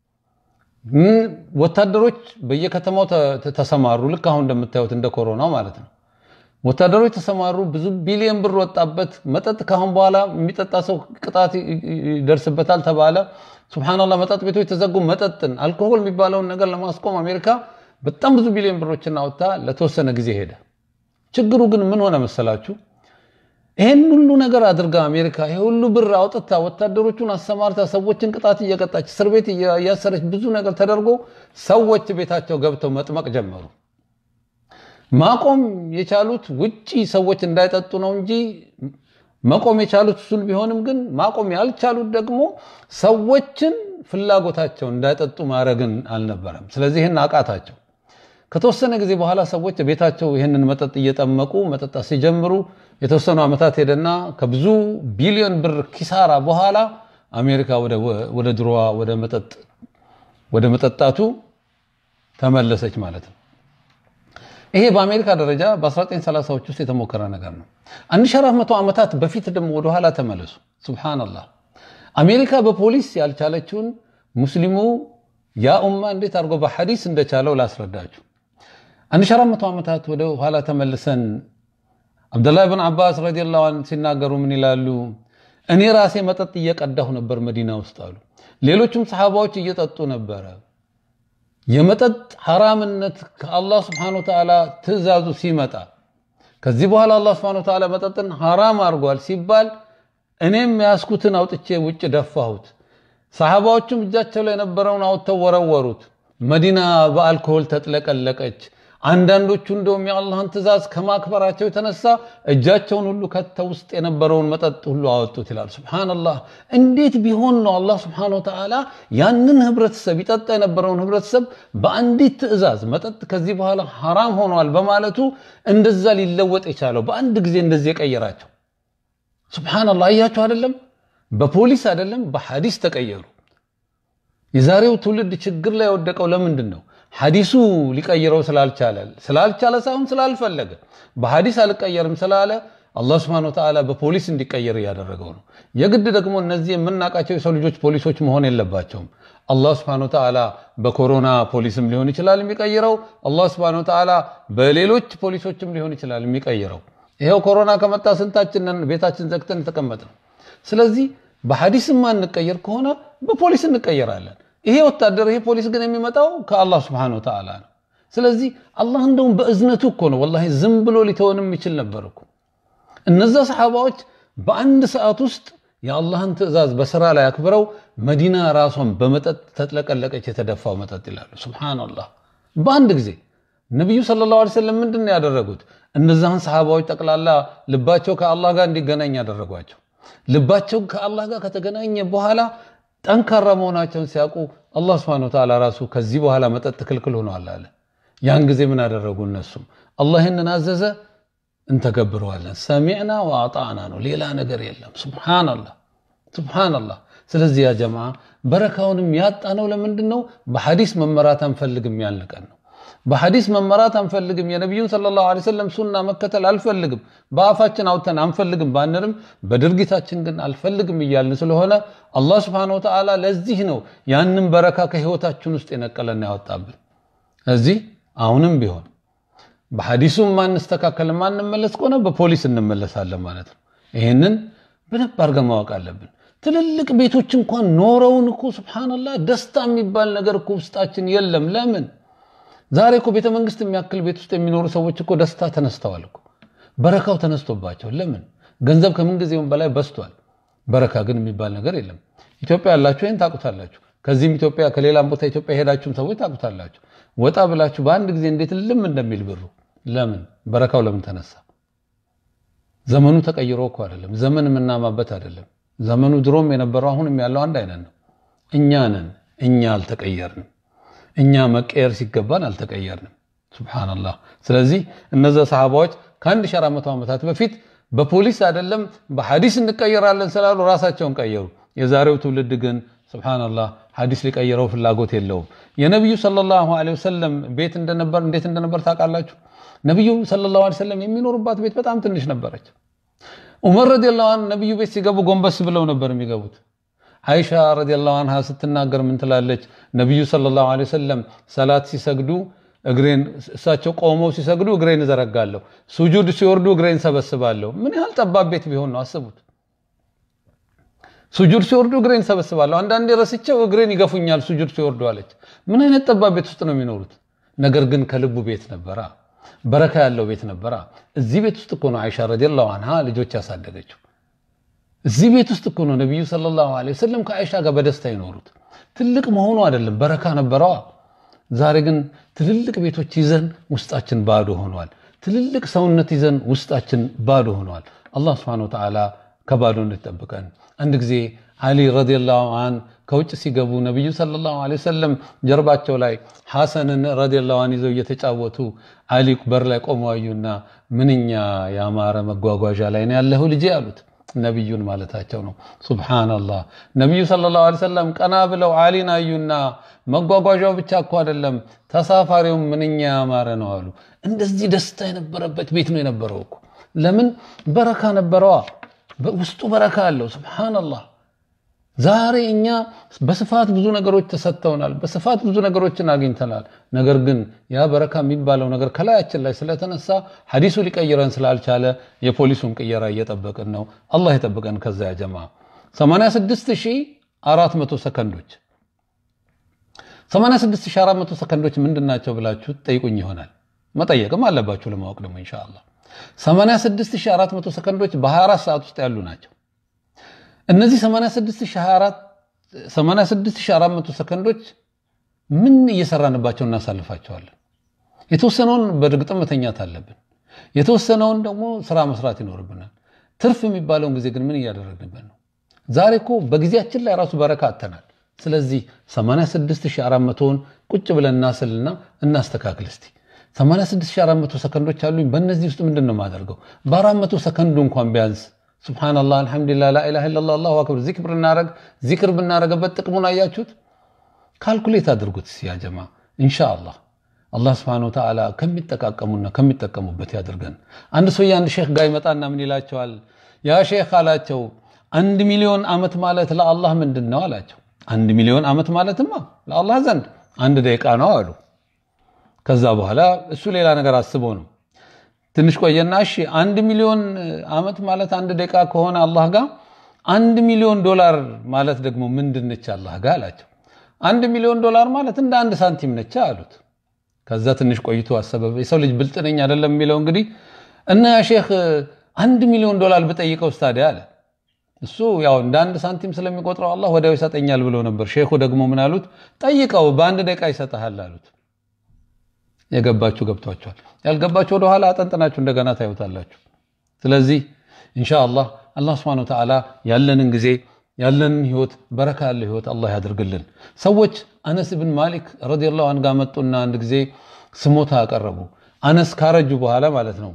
ወታደሮች በየከተማው ተሰማሩ። ልክ አሁን እንደምታዩት እንደ ኮሮናው ማለት ነው። ወታደሮች ተሰማሩ። ብዙ ቢሊዮን ብር ወጣበት። መጠጥ ካሁን በኋላ የሚጠጣ ሰው ቅጣት ይደርስበታል ተባለ። ሱብሃነላህ። መጠጥ ቤቶች ተዘጉ። መጠጥን አልኮሆል የሚባለውን ነገር ለማስቆም አሜሪካ በጣም ብዙ ቢሊዮን ብሮችን አውጥታ ለተወሰነ ጊዜ ሄደ። ችግሩ ግን ምን ሆነ መሰላችሁ? ይሄን ሁሉ ነገር አድርጋ አሜሪካ ይሄ ሁሉ ብር አውጥታ ወታደሮቹን አሰማርታ ሰዎችን ቅጣት እየቀጣች እስር ቤት እያሰረች ብዙ ነገር ተደርጎ ሰዎች ቤታቸው ገብተው መጥመቅ ጀመሩ። ማቆም የቻሉት ውጪ ሰዎች እንዳይጠጡ ነው እንጂ መቆም የቻሉት እሱን ቢሆንም ግን ማቆም ያልቻሉት ደግሞ ሰዎችን ፍላጎታቸው እንዳይጠጡ ማድረግን አልነበረም። ስለዚህ ይህን አቃታቸው። ከተወሰነ ጊዜ በኋላ ሰዎች ቤታቸው ይህንን መጠጥ እየጠመቁ መጠጣት ሲጀምሩ የተወሰኑ ዓመታት ሄደና ከብዙ ቢሊዮን ብር ኪሳራ በኋላ አሜሪካ ወደ ድሮዋ ወደ መጠጣቱ ተመለሰች ማለት ነው። ይሄ በአሜሪካ ደረጃ በ1930ዎች ውስጥ የተሞከረ ነገር ነው። 1400 ዓመታት በፊት ደግሞ ወደኋላ ተመለሱ። ሱብሃነላህ አሜሪካ በፖሊስ ያልቻለችውን ሙስሊሙ ያ ኡማ እንዴት አድርጎ በሐዲስ እንደቻለው ላስረዳችሁ። 1400 ዓመታት ወደ ኋላ ተመልሰን አብደላህ ብን አባስ ረዲየላሁ ዐንሁ ሲናገሩ ምን ይላሉ? እኔ ራሴ መጠጥ እየቀዳሁ ነበር መዲና ውስጥ አሉ። ሌሎችም ሰሓባዎች እየጠጡ ነበረ። የመጠጥ ሐራምነት ከአላህ ስብሓነሁ ወተዓላ ትእዛዙ ሲመጣ ከዚህ በኋላ አላህ ስብሓነሁ ወተዓላ መጠጥን ሐራም አድርጓል ሲባል እኔም ያስኩትን አውጥቼ ውጭ ደፋሁት። ሰሓባዎቹም እጃቸው ላይ የነበረውን አውጥተው ወረወሩት። መዲና በአልኮሆል ተጥለቀለቀች። አንዳንዶቹ እንደውም የአላህን ትእዛዝ ከማክበራቸው የተነሳ እጃቸውን ሁሉ ከተው ውስጥ የነበረውን መጠጥ ሁሉ አወጡት ይላል። ሱብሓነላህ እንዴት ቢሆን ነው አላህ ሱብሓነሁ ወተዓላ ያንን ህብረተሰብ ይጠጣ የነበረውን ህብረተሰብ በአንዲት ትእዛዝ መጠጥ ከዚህ በኋላ ሐራም ሆኗል በማለቱ እንደዛ ሊለወጥ የቻለው በአንድ ጊዜ እንደዚህ የቀየራቸው? ሱብሓነላህ አያችሁ አይደለም? በፖሊስ አይደለም በሐዲስ ተቀየሩ። የዛሬው ትውልድ ችግር ላይ የወደቀው ለምንድን ነው? ሐዲሱ ሊቀይረው ስላልቻለ ስላልቻለ ሳይሆን ስላልፈለገ በሐዲስ አልቀየርም ስላለ አላህ ስብሐነሁ ወተዓላ በፖሊስ እንዲቀየር እያደረገው ነው። የግድ ደግሞ እነዚህ የምናውቃቸው የሰው ልጆች ፖሊሶች መሆን የለባቸውም። አላህ ስብሐነሁ ወተዓላ በኮሮና ፖሊስም ሊሆን ይችላል የሚቀይረው። አላህ ስብሐነሁ ወተዓላ በሌሎች ፖሊሶችም ሊሆን ይችላል የሚቀይረው። ይሄው ኮሮና ከመጣ ስንታችንን ቤታችን ዘግተን የተቀመጥ ነው። ስለዚህ በሐዲስ ማንቀየር ከሆነ በፖሊስ እንቀየራለን። ይሄ ወታደር ይሄ ፖሊስ ግን የሚመጣው ከአላህ ስብሐነሁ ወተዓላ ነው። ስለዚህ አላህ እንደውም በእዝነቱ እኮ ነው ወላሂ ዝም ብሎ ሊተወንም ይችል ነበር እኮ። እነዛ ሰሓባዎች በአንድ ሰዓት ውስጥ የአላህን ትእዛዝ በስራ ላይ አክብረው መዲና ራሷን በመጠጥ ተጥለቀለቀች፣ የተደፋው መጠጥ ይላሉ። ሱብሓነላህ በአንድ ጊዜ ነቢዩ ሰለላሁ ዐለይሂ ወሰለም ምንድን ነው ያደረጉት? እነዛን ሰሓባዎች ጠቅላላ ልባቸው ከአላህ ጋር እንዲገናኝ ያደረጓቸው። ልባቸው ከአላህ ጋር ከተገናኘ በኋላ ጠንካራ መሆናቸውን ሲያውቁ አላህ ስብሐነሁ ወተዓላ ራሱ ከዚህ በኋላ መጠጥ ክልክል ሆኗል አለ። ያን ጊዜ ምን አደረጉ? እነሱም አላህ ይህንን አዘዘ እንተገብረዋለን። ሰሚዕና ወአጣዕና ነው፣ ሌላ ነገር የለም። ሱብሓነላህ ሱብሓነላህ። ስለዚህ ያ ጀማዓ በረካውንም ያጣነው ለምንድን ነው? በሐዲስ መመራት አንፈልግም ያልን ቀን ነው። በሐዲስ መመራት አንፈልግም። የነቢዩን ሰለላሁ ዐለይሂ ወሰለም ሱና መከተል አልፈልግም። በአፋችን አውጥተን አንፈልግም ባንርም በድርጊታችን ግን አልፈልግም እያልን ስለሆነ አላህ ስብሐነሁ ወተዓላ ለዚህ ነው ያንን በረካ ከህይወታችን ውስጥ የነቀለና ያወጣብን። እዚህ አሁንም ቢሆን በሐዲሱ ማንስተካከል ማንመለስ ከሆነ በፖሊስ እንመለሳለን ማለት ነው። ይህንን በደንብ አድርገን ማወቅ አለብን። ትልልቅ ቤቶች እንኳን ኖረውን እኮ ሱብሓነላህ ደስታ የሚባል ነገር እኮ ውስጣችን የለም። ለምን? ዛሬ እኮ ቤተ መንግስት የሚያክል ቤት ውስጥ የሚኖሩ ሰዎች እኮ ደስታ ተነስተዋል እኮ በረካው ተነስቶባቸው። ለምን? ገንዘብ ከምን ጊዜውም በላይ በስቷል። በረካ ግን የሚባል ነገር የለም። ኢትዮጵያ ያላችሁ ይህን ታውቁታላችሁ። ከዚህም ኢትዮጵያ ከሌላም ቦታ ኢትዮጵያ የሄዳችሁም ሰዎች ታውቁታላችሁ። ወጣ ብላችሁ በአንድ ጊዜ እንዴት ልም እንደሚል ብሩ ለምን? በረካው ለምን ተነሳ? ዘመኑ ተቀይሮ እኮ አይደለም። ዘመን የምናማበት አይደለም። ዘመኑ ድሮም የነበረው አሁንም ያለው አንድ አይነት ነው። እኛ ነን እኛ አልተቀየርንም። እኛ መቀየር ሲገባን አልተቀየርንም። ሱብሓነላህ። ስለዚህ እነዛ ሰሓባዎች ከ1400 ዓመታት በፊት በፖሊስ አይደለም በሐዲስ እንቀየራለን ስላሉ ራሳቸውን ቀየሩ። የዛሬው ትውልድ ግን ሱብሓነላህ ሐዲስ ሊቀይረው ፍላጎት የለውም። የነቢዩ ሰለላሁ ዐለይሂ ወሰለም ቤት እንደነበር እንዴት እንደነበር ታውቃላችሁ? ነቢዩ ሰለላሁ ዐለይሂ ወሰለም የሚኖሩባት ቤት በጣም ትንሽ ነበረች። ዑመር ረዲየላሁ ዐንሁ ነቢዩ ቤት ሲገቡ ጎንበስ ብለው ነበር የሚገቡት። አይሻ ረዲየላሁ ዐንሃ ስትናገር ምን ትላለች? ነቢዩ ሰለላሁ ዐለይሂ ወሰለም ሰላት ሲሰግዱ እግሬን እሳቸው ቆመው ሲሰግዱ እግሬን እዘረጋለሁ፣ ሱጁድ ሲወርዱ እግሬን ሰበስባለሁ። ምን ያህል ጠባብ ቤት ቢሆን ነው አስቡት። ሱጁድ ሲወርዱ እግሬን ሰበስባለሁ፣ አንዳንዴ ረስቸው እግሬን ይገፉኛል ሱጁድ ሲወርዱ አለች። ምን አይነት ጠባብ ቤት ውስጥ ነው የሚኖሩት? ነገር ግን ከልቡ ቤት ነበራ፣ በረካ ያለው ቤት ነበራ። እዚህ ቤት ውስጥ እኮ ነው አይሻ ረዲየላሁ ዐንሃ ልጆች ያሳደገችው። እዚህ ቤት ውስጥ እኮ ነው ነቢዩ ሰለላሁ ዐለይሂ ወሰለም ከአይሻ ጋር በደስታ ይኖሩት። ትልቅ መሆኑ አይደለም በረካ ነበረዋ። ዛሬ ግን ትልልቅ ቤቶች ይዘን ውስጣችን ባዶ ሆኗል። ትልልቅ ሰውነት ይዘን ውስጣችን ባዶ ሆኗል። አላህ ስብሐነሁ ወተዓላ ከባዶነት ይጠብቀን። አንድ ጊዜ አሊ ረዲየላሁ አን ከውጭ ሲገቡ ነቢዩ ሰለላሁ ዐለይሂ ወሰለም ጀርባቸው ላይ ሐሰንን ረዲየላሁ አን ይዘው እየተጫወቱ አሊ በር ላይ ቆመው አዩና ምንኛ ያማረ መጓጓዣ ላይ ነው ያለኸው ልጄ አሉት። ነቢዩን ማለታቸው ነው። ሱብሓነላህ ነቢዩ ሰለላሁ ዐለይሂ ወሰለም ቀና ብለው አሊን አዩና መጓጓዣው ብቻ እኮ አይደለም ተሳፋሪውም ምንኛ ያማረ ነው አሉ። እንደዚህ ደስታ የነበረበት ቤት ነው የነበረው እኮ። ለምን በረካ ነበረዋ፣ ውስጡ በረካ አለው። ሱብሓነላህ ዛሬ እኛ በስፋት ብዙ ነገሮች ተሰጥተውናል፣ በስፋት ብዙ ነገሮችን አግኝተናል። ነገር ግን ያ በረካ የሚባለው ነገር ከላያችን ላይ ስለተነሳ ሐዲሱ ሊቀይረን ስላልቻለ የፖሊሱን ቅየራ እየጠበቅን ነው። አላህ የጠብቀን። ከዛ ያ ጀማ 86400 ሰከንዶች 86400 ሰከንዶች ምንድን ናቸው ብላችሁ ጠይቁኝ ይሆናል። መጠየቅም አለባችሁ ለማወቅ ደግሞ ኢንሻአላህ 86400 ሰከንዶች በ24 ሰዓት ውስጥ ያሉ ናቸው። እነዚህ 86400 ሰከንዶች ምን እየሰራንባቸው እናሳልፋቸዋለን? የተወሰነውን በእርግጥም መተኛት አለብን። የተወሰነውን ደግሞ ስራ መስራት ይኖርብናል። ትርፍ የሚባለውን ጊዜ ግን ምን እያደረግንበት ነው? ዛሬ እኮ በጊዜያችን ላይ ራሱ በረካ አተናል። ስለዚህ 86400ን ቁጭ ብለን እናስልና እናስተካክል እስቲ 86400 ሰከንዶች አሉኝ። በእነዚህ ውስጥ ምንድን ነው የማደርገው? በ400 ሰከንዱ እንኳን ቢያንስ ሱብሓነላህ፣ አልሐምዱሊላህ፣ ላኢላሃ ኢለላህ፣ አላሁ አክበር ዚክር ብናረግ ዚክር ብናረገበት ጥቅሙን አያችሁት? ካልኩሌት አድርጉት ያ ጀማ ኢንሻአላህ። አላህ ስብሐነሁ ወተዓላ ከሚጠቃቀሙና ከሚጠቀሙበት ያድርገን። አንድ ሰው የአንድ ሼክ ጋር ይመጣና ምን ይላቸዋል? ያ ሼክ አላቸው አንድ ሚሊዮን ዓመት ማለት ለአላህ ምንድን ነው አላቸው። አንድ ሚሊዮን ዓመት ማለትማ ለአላህ ዘንድ አንድ ደቂቃ ነው አሉ። ከዛ በኋላ እሱ ሌላ ነገር አስቦ ነው። ትንሽ ቆየና እሺ አንድ ሚሊዮን ዓመት ማለት አንድ ደቂቃ ከሆነ አላህ ጋር አንድ ሚሊዮን ዶላር ማለት ደግሞ ምንድን ነች አላህ ጋር አላቸው። አንድ ሚሊዮን ዶላር ማለት እንደ አንድ ሳንቲም ነች አሉት። ከዛ ትንሽ ቆይቶ አሰበ። የሰው ልጅ ብልጥ ነኝ አይደለም የሚለው እንግዲህ እና ያ ሼክ አንድ ሚሊዮን ዶላር ብጠይቀው ስታዲያ አለ እሱ ያው እንደ አንድ ሳንቲም ስለሚቆጥረው አላህ ወዲያው ይሰጠኛል ብሎ ነበር። ሼኹ ደግሞ ምን አሉት? ጠይቀው በአንድ ደቂቃ ይሰጥሃል አሉት። የገባችሁ ገብቷችኋል። ያልገባችሁ ወደኋላ አጠንጥናችሁ እንደገና ታዩታላችሁ። ስለዚህ ኢንሻአላህ አላህ ሱብሓነሁ ወተዓላ ያለንን ጊዜ ያለንን ህይወት በረካ ያለ ህይወት አላህ ያድርግልን። ሰዎች አነስ ብን ማሊክ ረዲየላሁ ዐንሁ ጋር መጡና አንድ ጊዜ ስሞታ አቀረቡ። አነስ ካረጁ በኋላ ማለት ነው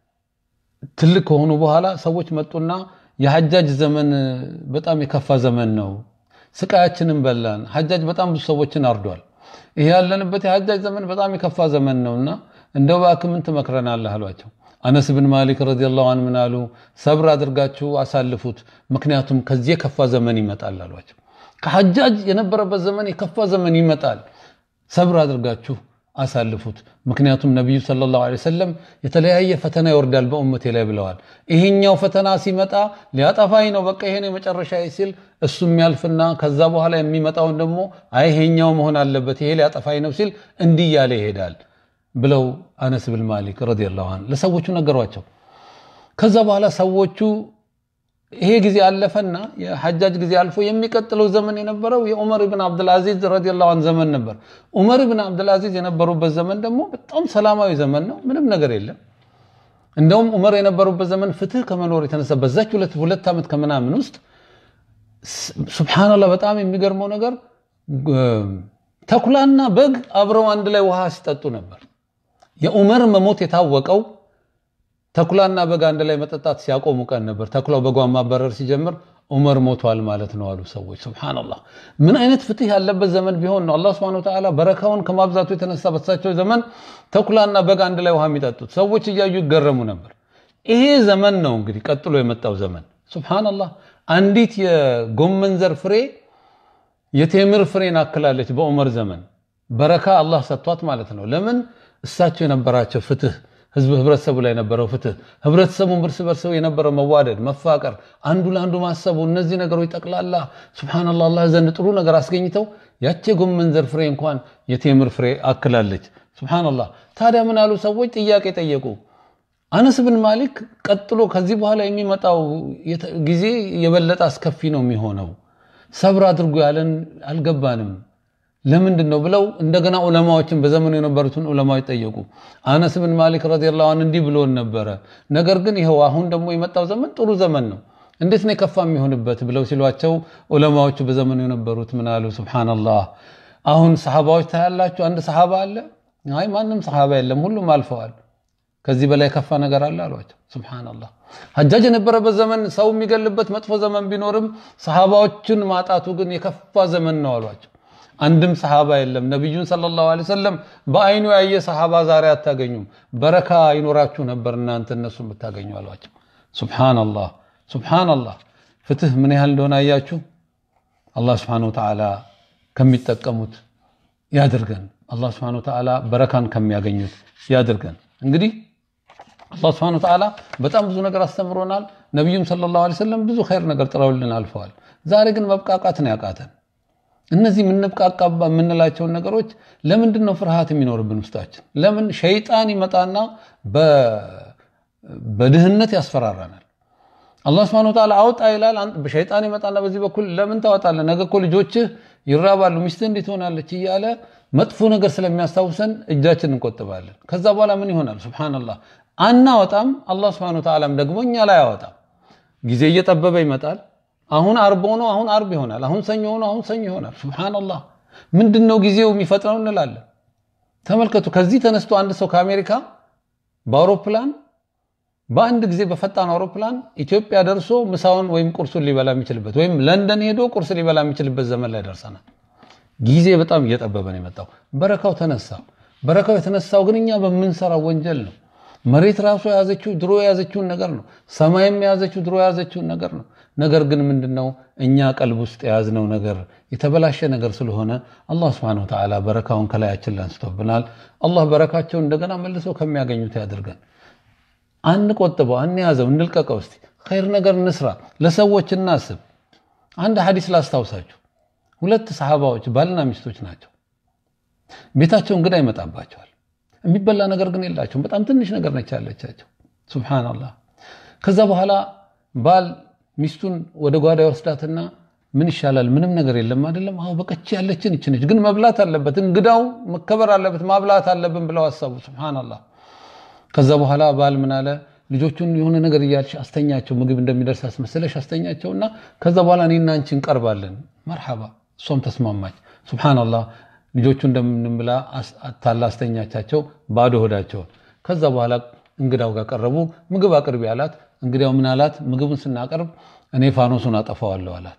ትልቅ ከሆኑ በኋላ ሰዎች መጡና የሐጃጅ ዘመን በጣም የከፋ ዘመን ነው፣ ስቃያችንን በላን። ሐጃጅ በጣም ብዙ ሰዎችን አርዷል። ይሄ ያለንበት የሐጃጅ ዘመን በጣም የከፋ ዘመን ነውና እንደው እባክህ ምን ትመክረናለህ አሏቸው። አነስ ብን ማሊክ ረዲየላሁ ዐንሁ ምን አሉ? ሰብር አድርጋችሁ አሳልፉት፣ ምክንያቱም ከዚህ የከፋ ዘመን ይመጣል አሏቸው። ከሐጃጅ የነበረበት ዘመን የከፋ ዘመን ይመጣል፣ ሰብር አድርጋችሁ አሳልፉት፣ ምክንያቱም ነቢዩ ሰለላሁ ዐለይሂ ወሰለም የተለያየ ፈተና ይወርዳል በኡመቴ ላይ ብለዋል። ይሄኛው ፈተና ሲመጣ ሊያጠፋኝ ነው በቃ ይሄን የመጨረሻ ሲል እሱ የሚያልፍና ከዛ በኋላ የሚመጣውን ደግሞ አይ ይሄኛው መሆን አለበት ይሄ ሊያጠፋኝ ነው ሲል እንዲህ እያለ ይሄዳል ብለው አነስ ብል ማሊክ ረዲየላሁ ዐንሁ ለሰዎቹ ነገሯቸው። ከዛ በኋላ ሰዎቹ ይሄ ጊዜ አለፈና የሐጃጅ ጊዜ አልፎ የሚቀጥለው ዘመን የነበረው የዑመር ብን አብዱልአዚዝ ረዲየላሁ ዐንሁ ዘመን ነበር። ዑመር ብን አብዱልአዚዝ የነበሩበት ዘመን ደግሞ በጣም ሰላማዊ ዘመን ነው። ምንም ነገር የለም። እንደውም ዑመር የነበሩበት ዘመን ፍትህ ከመኖር የተነሳ በዛች ሁለት ዓመት ከምናምን ውስጥ ሱብሓነላህ በጣም የሚገርመው ነገር ተኩላና በግ አብረው አንድ ላይ ውሃ ሲጠጡ ነበር። የዑመር መሞት የታወቀው ተኩላና በግ አንድ ላይ መጠጣት ሲያቆሙ ቀን ነበር። ተኩላው በጓን ማባረር ሲጀምር ዑመር ሞቷል ማለት ነው አሉ ሰዎች። ሱብሓነላህ ምን አይነት ፍትህ ያለበት ዘመን ቢሆን ነው አላህ ሱብሓነሁ ወተዓላ በረካውን ከማብዛቱ የተነሳ በሳቸው ዘመን ተኩላና በግ አንድ ላይ ውሃ የሚጠጡት ሰዎች እያዩ ይገረሙ ነበር። ይሄ ዘመን ነው እንግዲህ ቀጥሎ የመጣው ዘመን። ሱብሓነላህ አንዲት የጎመን ዘር ፍሬ የቴምር ፍሬን አክላለች በዑመር ዘመን በረካ አላህ ሰጥቷት ማለት ነው። ለምን እሳቸው የነበራቸው ፍትህ ህዝብ ህብረተሰቡ ላይ የነበረው ፍትህ ህብረተሰቡን እርስ በርስ የነበረው መዋደድ፣ መፋቀር፣ አንዱ ለአንዱ ማሰቡ እነዚህ ነገሮች ጠቅላላ ሱብሃነላህ አላህ ዘንድ ጥሩ ነገር አስገኝተው ያቺ የጎመን ዘር ፍሬ እንኳን የቴምር ፍሬ አክላለች። ሱብሃነላህ ታዲያ ምን አሉ ሰዎች ጥያቄ ጠየቁ። አነስ ብን ማሊክ ቀጥሎ ከዚህ በኋላ የሚመጣው ጊዜ የበለጠ አስከፊ ነው የሚሆነው ሰብር አድርጎ ያለን አልገባንም። ለምንድን ነው ብለው እንደገና ዑለማዎችን በዘመኑ የነበሩትን ዑለማዎች ጠየቁ። አነስ ብን ማሊክ ረዲየላሁ ዐንሁ እንዲህ ብሎን ነበረ፣ ነገር ግን ይኸው አሁን ደግሞ የመጣው ዘመን ጥሩ ዘመን ነው፣ እንዴት ነው የከፋ የሚሆንበት ብለው ሲሏቸው ዑለማዎቹ በዘመኑ የነበሩት ምን አሉ? ሱብሓነላህ አሁን ሰሓባዎች ታያላችሁ፣ አንድ ሰሓባ አለ? አይ ማንም ሰሓባ የለም፣ ሁሉም አልፈዋል። ከዚህ በላይ የከፋ ነገር አለ አሏቸው። ሱብሓነላህ ሐጃጅ የነበረበት ዘመን ሰው የሚገልበት መጥፎ ዘመን ቢኖርም ሰሓባዎችን ማጣቱ ግን የከፋ ዘመን ነው አሏቸው። አንድም ሰሓባ የለም። ነቢዩን ሰለላሁ ዐለይሂ ወሰለም በአይኑ ያየ ሰሓባ ዛሬ አታገኙም። በረካ ይኖራችሁ ነበር እናንተ እነሱ ብታገኙ አሏቸው። ሱብሓነላህ ሱብሓነላህ። ፍትህ ምን ያህል እንደሆነ አያችሁ። አላህ ሱብሓነሁ ወተዓላ ከሚጠቀሙት ያድርገን። አላህ ሱብሓነሁ ወተዓላ በረካን ከሚያገኙት ያድርገን። እንግዲህ አላህ ሱብሓነሁ ወተዓላ በጣም ብዙ ነገር አስተምሮናል። ነቢዩም ሰለላሁ ዐለይሂ ወሰለም ብዙ ኸይር ነገር ጥረውልን አልፈዋል። ዛሬ ግን መብቃቃት ነው ያቃተን። እነዚህ የምንብቃቃ የምንላቸውን ነገሮች ለምንድን ነው ፍርሃት የሚኖርብን ውስጣችን? ለምን ሸይጣን ይመጣና በድህነት ያስፈራራናል። አላህ ሱብሓነሁ ወተዓላ አውጣ ይላል። ሸይጣን ይመጣና በዚህ በኩል ለምን ታወጣለህ? ነገ እኮ ልጆችህ ይራባሉ፣ ሚስትህ እንዴት ትሆናለች እያለ መጥፎ ነገር ስለሚያስታውሰን እጃችን እንቆጥባለን። ከዛ በኋላ ምን ይሆናል? ሱብሓነላህ አናወጣም። አላህ ሱብሓነሁ ወተዓላም ደግሞ እኛ ላይ አያወጣም። ጊዜ እየጠበበ ይመጣል። አሁን አርብ ሆኖ አሁን አርብ ይሆናል። አሁን ሰኞ ሆኖ አሁን ሰኞ ይሆናል። ሱብሓነላህ ምንድን ነው ጊዜው የሚፈጥነው እንላለን። ተመልከቱ። ከዚህ ተነስቶ አንድ ሰው ከአሜሪካ በአውሮፕላን በአንድ ጊዜ በፈጣን አውሮፕላን ኢትዮጵያ ደርሶ ምሳውን ወይም ቁርሱን ሊበላ የሚችልበት ወይም ለንደን ሄዶ ቁርስ ሊበላ የሚችልበት ዘመን ላይ ደርሰናል። ጊዜ በጣም እየጠበበ ነው የመጣው። በረካው ተነሳ። በረካው የተነሳው ግን እኛ በምንሰራው ወንጀል ነው። መሬት ራሱ የያዘችው ድሮ የያዘችውን ነገር ነው። ሰማይም የያዘችው ድሮ የያዘችውን ነገር ነው። ነገር ግን ምንድነው እኛ ቀልብ ውስጥ የያዝነው ነገር የተበላሸ ነገር ስለሆነ አላህ ሱብሓነሁ ወተዓላ በረካውን ከላያችን ላይ አንስቶብናል። አላህ በረካቸውን እንደገና መልሶ ከሚያገኙት ያድርገን። አንቆጥበው፣ አንያዘው፣ እንልቀቀው። እስቲ ኸይር ነገር እንስራ፣ ለሰዎች እናስብ። አንድ ሐዲስ ላስታውሳችሁ። ሁለት ሰሓባዎች ባልና ሚስቶች ናቸው። ቤታቸው እንግዳ ይመጣባቸዋል። የሚበላ ነገር ግን የላቸውም። በጣም ትንሽ ነገር ነች ያለቻቸው። ሱብሓነላህ። ከዛ በኋላ ባል ሚስቱን ወደ ጓዳ ይወስዳትና ምን ይሻላል? ምንም ነገር የለም አይደለም? አዎ በቀች ያለችን ይች ነች፣ ግን መብላት አለበት፣ እንግዳው መከበር አለበት፣ ማብላት አለብን ብለው አሰቡ። ሱብሓነላህ። ከዛ በኋላ ባል ምን አለ? ልጆቹን የሆነ ነገር እያልሽ አስተኛቸው፣ ምግብ እንደሚደርስ አስመስለሽ አስተኛቸውና ከዛ በኋላ እኔና አንቺ እንቀርባለን። መርሐባ። እሷም ተስማማች። ሱብሓነላህ። ልጆቹ እንደምንም ብላ ታላ አስተኛቻቸው፣ ባዶ ሆዳቸውን። ከዛ በኋላ እንግዳው ጋር ቀረቡ። ምግብ አቅርቢ አላት። እንግዲያው ምን አላት? ምግቡን ስናቀርብ እኔ ፋኖሱን አጠፋዋለሁ አላት።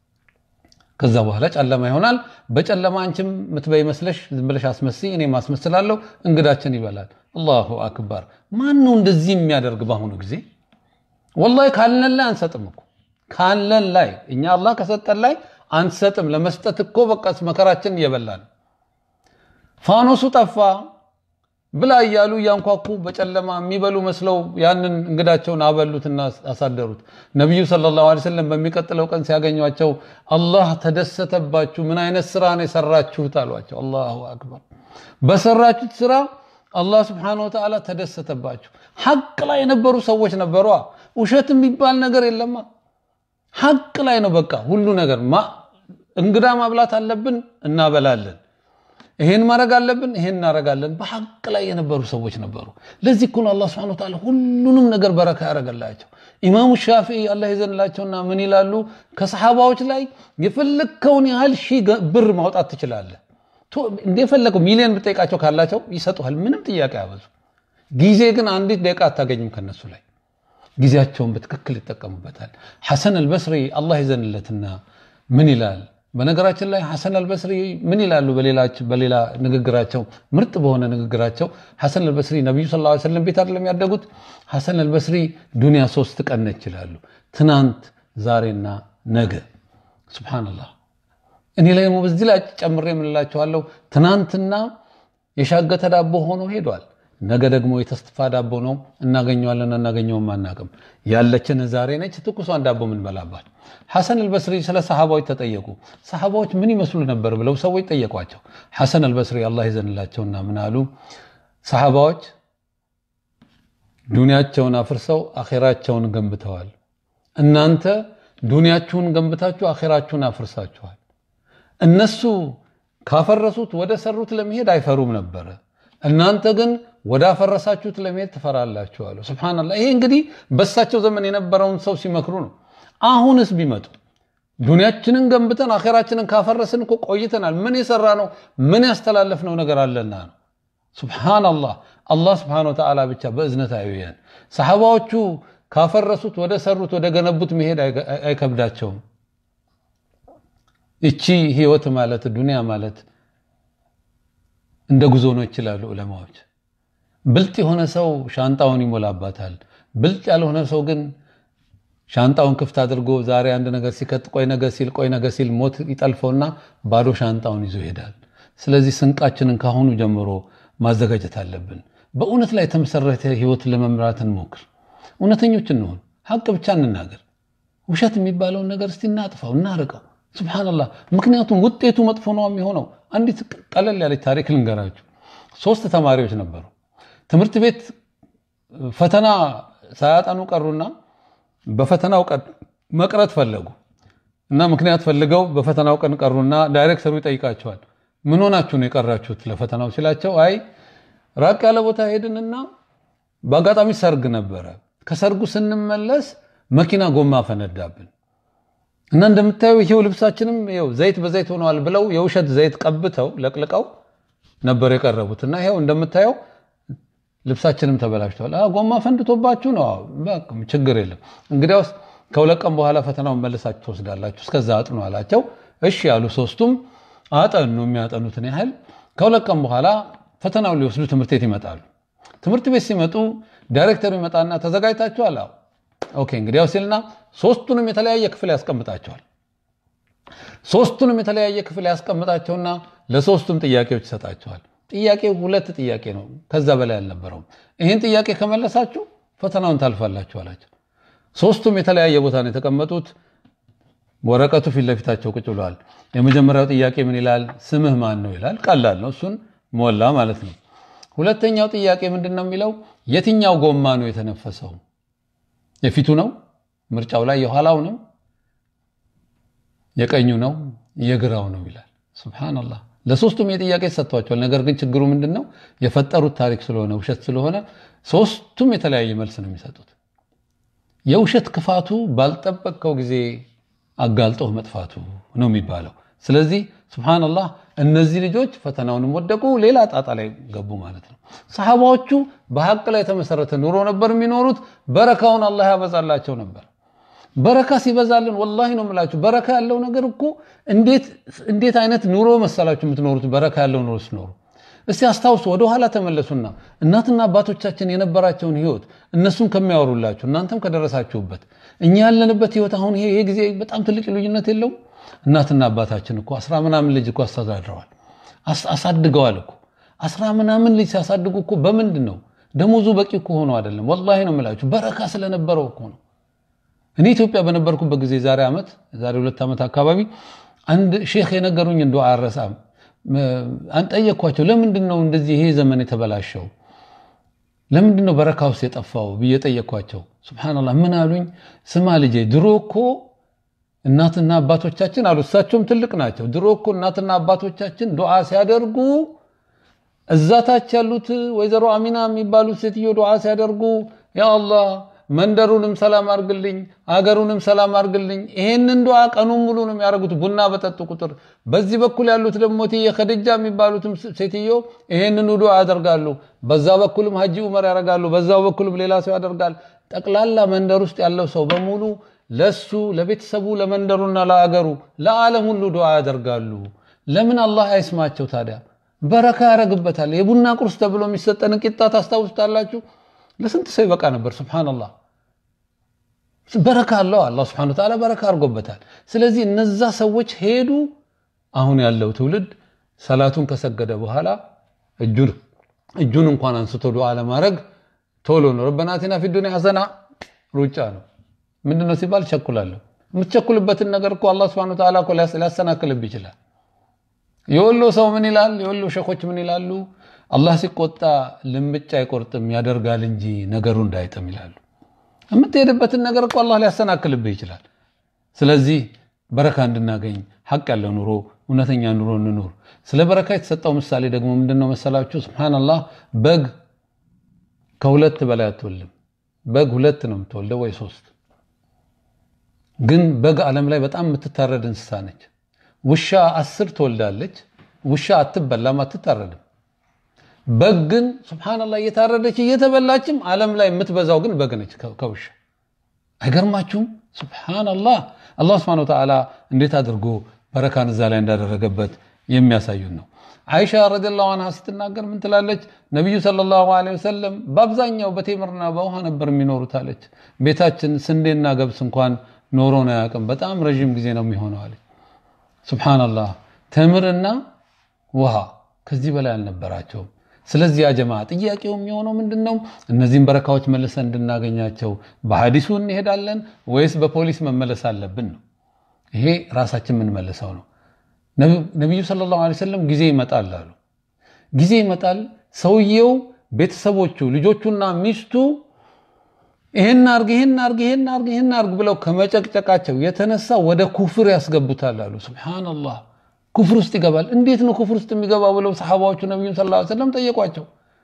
ከዛ በኋላ ጨለማ ይሆናል። በጨለማ አንቺም ምትበይ መስለሽ ዝም ብለሽ አስመስይ፣ እኔም አስመስላለሁ፣ እንግዳችን ይበላል። አላሁ አክበር። ማን ነው እንደዚህ የሚያደርግ በአሁኑ ጊዜ? ወላሂ ካለን ላይ አንሰጥም እኮ ካለን ላይ እኛ አላህ ከሰጠን ላይ አንሰጥም። ለመስጠት እኮ በቃ መከራችን እየበላን ፋኖሱ ጠፋ ብላ እያሉ እያንኳኩ በጨለማ የሚበሉ መስለው ያንን እንግዳቸውን አበሉትና አሳደሩት። ነቢዩ ሰለላሁ ዐለይሂ ወሰለም በሚቀጥለው ቀን ሲያገኟቸው አላህ ተደሰተባችሁ፣ ምን አይነት ስራ ነው የሰራችሁት አሏቸው። አላሁ አክበር። በሰራችሁት ስራ አላህ ስብሓነሁ ወተዓላ ተደሰተባችሁ። ሐቅ ላይ የነበሩ ሰዎች ነበሯ። ውሸት የሚባል ነገር የለማ። ሐቅ ላይ ነው በቃ ሁሉ ነገር። እንግዳ ማብላት አለብን፣ እናበላለን ይሄን ማድረግ አለብን፣ ይሄን እናደርጋለን። በሐቅ ላይ የነበሩ ሰዎች ነበሩ። ለዚህ እኮ ነው አላህ ሱብሓነሁ ወተዓላ ሁሉንም ነገር በረካ ያደረገላቸው። ኢማሙ ሻፊዒ አላህ ይዘንላቸውና ምን ይላሉ? ከሰሓባዎች ላይ የፈለግከውን ያህል ሺህ ብር ማውጣት ትችላለህ። እንደፈለገው ሚሊዮን ብጠይቃቸው ካላቸው ይሰጡሃል። ምንም ጥያቄ ያበዙ። ጊዜ ግን አንዲት ደቂቃ አታገኝም ከነሱ ላይ። ጊዜያቸውን በትክክል ይጠቀሙበታል። ሐሰን አልበስሪ አላህ ይዘንለትና ምን ይላል? በነገራችን ላይ ሐሰን አልበስሪ ምን ይላሉ? በሌላ ንግግራቸው ምርጥ በሆነ ንግግራቸው ሐሰን አልበስሪ ነቢዩ ሰለላሁ ዐለይሂ ወሰለም ቤት አይደለም ያደጉት። ሐሰን አልበስሪ ዱንያ ሶስት ቀን ነች ይላሉ። ትናንት፣ ዛሬና ነገ። ሱብሓነላህ። እኔ ላይ ደግሞ በዚህ ላይ ጨምሬ የምንላቸዋለሁ ትናንትና የሻገተ ዳቦ ሆኖ ሄዷል። ነገ ደግሞ የተስፋ ዳቦ ነው። እናገኘዋለን አናገኘውም አናቅም። ያለችን ዛሬ ነች፣ ትኩሷን ዳቦ ምንበላባት። ሐሰን አልበስሪ ስለ ሰሓባዎች ተጠየቁ። ሰሓባዎች ምን ይመስሉ ነበር ብለው ሰዎች ጠየቋቸው። ሐሰን አልበስሪ አላህ ይዘንላቸውና ምን አሉ? ሰሓባዎች ዱንያቸውን አፍርሰው አኼራቸውን ገንብተዋል። እናንተ ዱንያችሁን ገንብታችሁ አኼራችሁን አፍርሳችኋል። እነሱ ካፈረሱት ወደ ሰሩት ለመሄድ አይፈሩም ነበረ። እናንተ ግን ወዳፈረሳችሁት ለመሄድ ትፈራላችሁ አሉ። ሱብሃነላህ። ይሄ እንግዲህ በሳቸው ዘመን የነበረውን ሰው ሲመክሩ ነው። አሁንስ ቢመጡ ዱንያችንን ገንብተን አኼራችንን ካፈረስን እኮ ቆይተናል። ምን የሰራ ነው ምን ያስተላለፍነው ነገር አለና ነው። ሱብሃነላህ። አላህ ሱብሃነሁ ወተዓላ ብቻ በእዝነት አይውየን። ሰሐባዎቹ ካፈረሱት ወደ ሰሩት ወደ ገነቡት መሄድ አይከብዳቸውም። እቺ ህይወት ማለት ዱንያ ማለት እንደ ጉዞ ነው ይችላሉ ዑለማዎች። ብልጥ የሆነ ሰው ሻንጣውን ይሞላባታል። ብልጥ ያልሆነ ሰው ግን ሻንጣውን ክፍት አድርጎ ዛሬ አንድ ነገር ሲከት ቆይ ነገ ሲል ቆይ ነገ ሲል ሞት ይጠልፈውና ባዶ ሻንጣውን ይዞ ይሄዳል። ስለዚህ ስንቃችንን ካሁኑ ጀምሮ ማዘጋጀት አለብን። በእውነት ላይ የተመሰረተ ህይወት ለመምራት እንሞክር። እውነተኞች እንሆን። ሀቅ ብቻ እንናገር። ውሸት የሚባለውን ነገር እስቲ እናጥፋው፣ እናርቀው። ሱብሃነላህ። ምክንያቱም ውጤቱ መጥፎ ነው የሚሆነው። አንዲት ቀለል ያለች ታሪክ ልንገራችሁ። ሶስት ተማሪዎች ነበሩ። ትምህርት ቤት ፈተና ሳያጠኑ ቀሩና በፈተናው ቀን መቅረት ፈለጉ እና ምክንያት ፈልገው በፈተናው ቀን ቀሩና ዳይሬክተሩ ይጠይቃቸዋል። ምን ሆናችሁ ነው የቀራችሁት ለፈተናው ሲላቸው፣ አይ ራቅ ያለ ቦታ ሄድንና በአጋጣሚ ሰርግ ነበረ። ከሰርጉ ስንመለስ መኪና ጎማ ፈነዳብን እና እንደምታየው ይሄው ልብሳችንም ይሄው ዘይት በዘይት ሆነዋል ብለው የውሸት ዘይት ቀብተው ለቅልቀው ነበር የቀረቡት እና ይሄው እንደምታየው ልብሳችንም ተበላሽተዋል። ጎማ ፈንድቶባችሁ ነው? ችግር የለም እንግዲያውስ ከሁለት ቀን በኋላ ፈተናውን መልሳችሁ ትወስዳላችሁ፣ እስከዛ አጥኑ አላቸው። እሺ ያሉ ሶስቱም አጠኑ የሚያጠኑትን ያህል። ከሁለት ቀን በኋላ ፈተናውን ሊወስዱ ትምህርት ቤት ይመጣሉ። ትምህርት ቤት ሲመጡ ዳይሬክተሩ ይመጣና ተዘጋጅታችኋል? አዎ። ኦኬ እንግዲያው ሲልና ሶስቱንም የተለያየ ክፍል ያስቀምጣቸዋል። ሶስቱንም የተለያየ ክፍል ያስቀምጣቸውና ለሶስቱም ጥያቄዎች ይሰጣቸዋል። ጥያቄው ሁለት ጥያቄ ነው፣ ከዛ በላይ አልነበረውም። ይህን ጥያቄ ከመለሳችሁ ፈተናውን ታልፋላችሁ አላቸው። ሶስቱም የተለያየ ቦታ ነው የተቀመጡት። ወረቀቱ ፊት ለፊታቸው ቁጭ ብለዋል። የመጀመሪያው ጥያቄ ምን ይላል? ስምህ ማን ነው ይላል። ቀላል ነው፣ እሱን ሞላ ማለት ነው። ሁለተኛው ጥያቄ ምንድን ነው የሚለው? የትኛው ጎማ ነው የተነፈሰው? የፊቱ ነው? ምርጫው ላይ የኋላው ነው? የቀኙ ነው? የግራው ነው ይላል። ሱብሃነላህ ለሶስቱም የጥያቄ ሰጥቷቸዋል። ነገር ግን ችግሩ ምንድን ነው? የፈጠሩት ታሪክ ስለሆነ ውሸት ስለሆነ ሶስቱም የተለያየ መልስ ነው የሚሰጡት። የውሸት ክፋቱ ባልጠበቅከው ጊዜ አጋልጦህ መጥፋቱ ነው የሚባለው። ስለዚህ ሱብሃነላህ እነዚህ ልጆች ፈተናውንም ወደቁ፣ ሌላ ጣጣ ላይ ገቡ ማለት ነው። ሰሐባዎቹ በሐቅ ላይ የተመሰረተ ኑሮ ነበር የሚኖሩት። በረካውን አላህ ያበዛላቸው ነበር። በረካ ሲበዛልን ወላሂ ነው የምላችሁ፣ በረካ ያለው ነገር እኮ እንዴት አይነት ኑሮ መሰላችሁ የምትኖሩት? በረካ ያለው ኑሮ ስኖሩ እስቲ አስታውሱ፣ ወደኋላ ተመለሱና እናትና አባቶቻችን የነበራቸውን ህይወት እነሱም ከሚያወሩላችሁ እናንተም ከደረሳችሁበት እኛ ያለንበት ህይወት አሁን ይሄ ጊዜ በጣም ትልቅ ልዩነት የለውም። እናትና አባታችን እኮ አስራ ምናምን ልጅ እኮ አስተዳድረዋል፣ አሳድገዋል እኮ አስራ ምናምን ልጅ ሲያሳድጉ እኮ በምንድን ነው ደሞዙ በቂ እኮ ሆኖ አይደለም። ወላሂ ነው የምላችሁ በረካ ስለነበረው እኮ ነው። እኔ ኢትዮጵያ በነበርኩበት ጊዜ ዛሬ ዓመት ዛሬ ሁለት ዓመት አካባቢ አንድ ሼክ የነገሩኝ እንደ አረሳም አንጠየኳቸው። ለምንድን ነው እንደዚህ ይሄ ዘመን የተበላሸው? ለምንድን ነው በረካ ውስጥ የጠፋው ብዬ ጠየኳቸው። ሱብሃነላህ ምን አሉኝ? ስማ ልጄ ድሮ እኮ እናትና አባቶቻችን አሉ፣ እሳቸውም ትልቅ ናቸው። ድሮ እኮ እናትና አባቶቻችን ዱዓ ሲያደርጉ እዛታች ያሉት ወይዘሮ አሚና የሚባሉት ሴትዮ ዱዓ ሲያደርጉ ያ አላህ መንደሩንም ሰላም አርግልኝ፣ አገሩንም ሰላም አርግልኝ። ይሄንን ዱዓ ቀኑን ሙሉ ነው የሚያደርጉት ቡና በጠጡ ቁጥር። በዚህ በኩል ያሉት ደግሞ እትዬ ከድጃ የሚባሉትም ሴትዮ ይሄንን ዱዓ ያደርጋሉ። በዛ በኩልም ሀጂ ዑመር ያደርጋሉ፣ በዛው በኩልም ሌላ ሰው ያደርጋል። ጠቅላላ መንደር ውስጥ ያለው ሰው በሙሉ ለሱ ለቤተሰቡ፣ ለመንደሩና ለአገሩ ለዓለም ሁሉ ዱዓ ያደርጋሉ። ለምን አላህ አይስማቸው ታዲያ? በረካ ያደርግበታል። የቡና ቁርስ ተብሎ የሚሰጠን ቂጣ ታስታውሱታላችሁ? ለስንት ሰው ይበቃ ነበር። ሱብሃነላህ በረካ አለው። አላህ ሱብሃነሁ ወተዓላ በረካ አድርጎበታል። ስለዚህ እነዛ ሰዎች ሄዱ። አሁን ያለው ትውልድ ሰላቱን ከሰገደ በኋላ እጁን እንኳን አንስቶ ዱዓ ለማድረግ ቶሎ ነው። ረበና አቲና ፊ ዱንያ ሐሰና ሩጫ ነው። ምንድነው ሲባል ቸኩላለሁ። የምትቸኩልበትን ነገር እኮ አላህ ሱብሃነሁ ወተዓላ እኮ ሊያሰናክልብ ይችላል። የወሎ ሰው ምን ይላል? የወሎ ሸኾች ምን ይላሉ? አላህ ሲቆጣ ልምጭ አይቆርጥም ያደርጋል እንጂ ነገሩ እንዳይጥም ይላሉ። የምትሄድበትን ነገር እኮ አላህ ሊያሰናክልብህ ይችላል። ስለዚህ በረካ እንድናገኝ ሐቅ ያለው ኑሮ እውነተኛ ኑሮ እንኑር። ስለ በረካ የተሰጠው ምሳሌ ደግሞ ምንድን ነው መሰላችሁ? ሱብሓነላህ በግ ከሁለት በላይ አትወልም። በግ ሁለት ነው የምትወልደው ወይ ሶስት። ግን በግ ዓለም ላይ በጣም የምትታረድ እንስሳ ነች። ውሻ አስር ትወልዳለች። ውሻ አትበላም፣ አትታረድም። በግ ግን ሱብሓነላህ እየታረደች እየተበላችም ዓለም ላይ የምትበዛው ግን በግ ነች ከውሻ። አይገርማችሁም? ሱብሓነላህ አላህ ሱብሓነሁ ወተዓላ እንዴት አድርጎ በረካን እዛ ላይ እንዳደረገበት የሚያሳዩን ነው። አይሻ ረዲየላሁ አንሃ ስትናገር ምን ትላለች? ነቢዩ ሰለላሁ ዐለይሂ ወሰለም በአብዛኛው በቴምርና በውሃ ነበር የሚኖሩት አለች። ቤታችን ስንዴና ገብስ እንኳን ኖሮን አያውቅም። በጣም ረዥም ጊዜ ነው የሚሆነው አለች። ሱብሓነላህ ተምርና ውሃ ከዚህ በላይ አልነበራቸውም። ስለዚህ ያ ጀማ ጥያቄው የሚሆነው ምንድን ነው? እነዚህን በረካዎች መልሰን እንድናገኛቸው በሀዲሱ እንሄዳለን ወይስ በፖሊስ መመለስ አለብን ነው? ይሄ ራሳችን የምንመልሰው ነው። ነቢዩ ሰለላሁ ዐለይሂ ወሰለም ጊዜ ይመጣል አሉ። ጊዜ ይመጣል፣ ሰውየው፣ ቤተሰቦቹ፣ ልጆቹና ሚስቱ ይሄን አርግ ይሄን አርግ ይሄን አርግ ይሄን አርግ ብለው ከመጨቅጨቃቸው የተነሳ ወደ ኩፍር ያስገቡታል አሉ። ሱብሃነላህ ኩፍር ውስጥ ይገባል። እንዴት ነው ኩፍር ውስጥ የሚገባው ብለው ሰሓባዎቹ ነቢዩን ሰለላሁ ዐለይሂ ወሰለም ጠየቋቸው።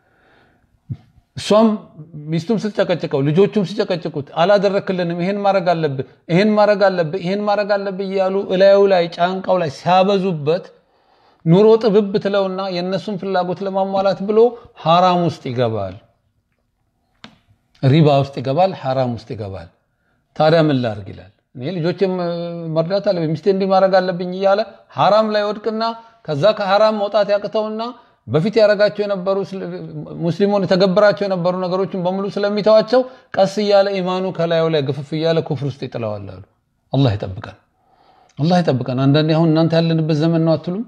እሷም ሚስቱም ስትጨቀጭቀው ልጆቹም ሲጨቀጭቁት አላደረክልንም፣ ይሄን ማድረግ አለብህ፣ ይሄን ማድረግ አለብህ፣ ይሄን ማድረግ አለብህ እያሉ እላዩ ላይ ጫንቃው ላይ ሲያበዙበት ኑሮ ጥብብ ትለውና የእነሱን ፍላጎት ለማሟላት ብሎ ሐራም ውስጥ ይገባል፣ ሪባ ውስጥ ይገባል፣ ሐራም ውስጥ ይገባል። ታዲያ ምን ላድርግ ይላል። እኔ ልጆችም መርዳት አለብኝ፣ ሚስቴ እንዲህ ማድረግ አለብኝ እያለ ሐራም ላይ ወድቅና ከዛ ከሐራም መውጣት ያቅተውና በፊት ያደረጋቸው የነበሩ ሙስሊሙን የተገበራቸው የነበሩ ነገሮችን በሙሉ ስለሚተዋቸው ቀስ እያለ ኢማኑ ከላዩ ላይ ግፍፍ እያለ ኩፍር ውስጥ ይጥለዋል አሉ። አላህ ይጠብቀን፣ አላህ ይጠብቀን። አንዳንዴ አሁን እናንተ ያለንበት ዘመን ነው አትሉም?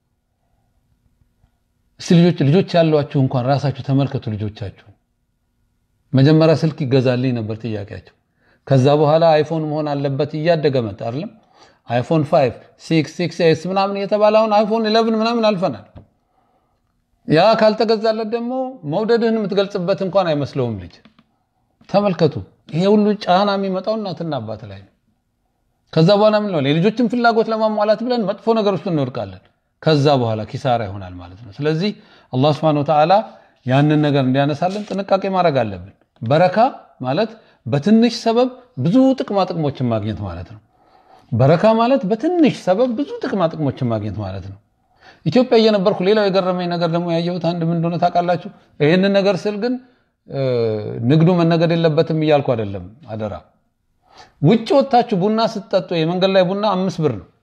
እስቲ ልጆች ልጆች ያሏችሁ እንኳን ራሳችሁ ተመልከቱ። ልጆቻችሁ መጀመሪያ ስልክ ይገዛልኝ ነበር ጥያቄያቸው። ከዛ በኋላ አይፎን መሆን አለበት እያደገ መጣ አይደለም? አይፎን 5 6 6 ኤስ ምናምን እየተባለ አሁን አይፎን 11 ምናምን አልፈናል። ያ ካልተገዛለት ደግሞ መውደድህን የምትገልጽበት እንኳን አይመስለውም ልጅ። ተመልከቱ፣ ይሄ ሁሉ ጫና የሚመጣው እናትና አባት ላይ ነው። ከዛ በኋላ ምን ነው የልጆችን ፍላጎት ለማሟላት ብለን መጥፎ ነገር ውስጥ እንወድቃለን። ከዛ በኋላ ኪሳራ ይሆናል ማለት ነው። ስለዚህ አላህ Subhanahu Wa Ta'ala ያንን ነገር እንዲያነሳልን ጥንቃቄ ማድረግ አለብን። በረካ ማለት በትንሽ ሰበብ ብዙ ጥቅማ ጥቅሞችን ማግኘት ማለት ነው። በረካ ማለት በትንሽ ሰበብ ብዙ ጥቅማ ጥቅሞችን ማግኘት ማለት ነው። ኢትዮጵያ እየነበርኩ ሌላው የገረመኝ ነገር ደግሞ ያየሁት አንድ ምን እንደሆነ ታውቃላችሁ? ይህንን ነገር ስል ግን ንግዱ መነገድ የለበትም እያልኩ አይደለም። አደራ ውጭ ወጥታችሁ ቡና ስትጠጡ የመንገድ ላይ ቡና አምስት ብር ነው።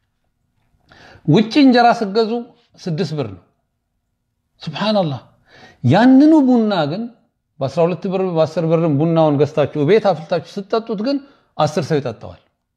ውጭ እንጀራ ስትገዙ ስድስት ብር ነው። ሱብሃነላህ። ያንኑ ቡና ግን በ12 ብር በ10 ብር ቡናውን ገዝታችሁ ቤት አፍልታችሁ ስትጠጡት ግን አስር ሰው ይጠጣዋል።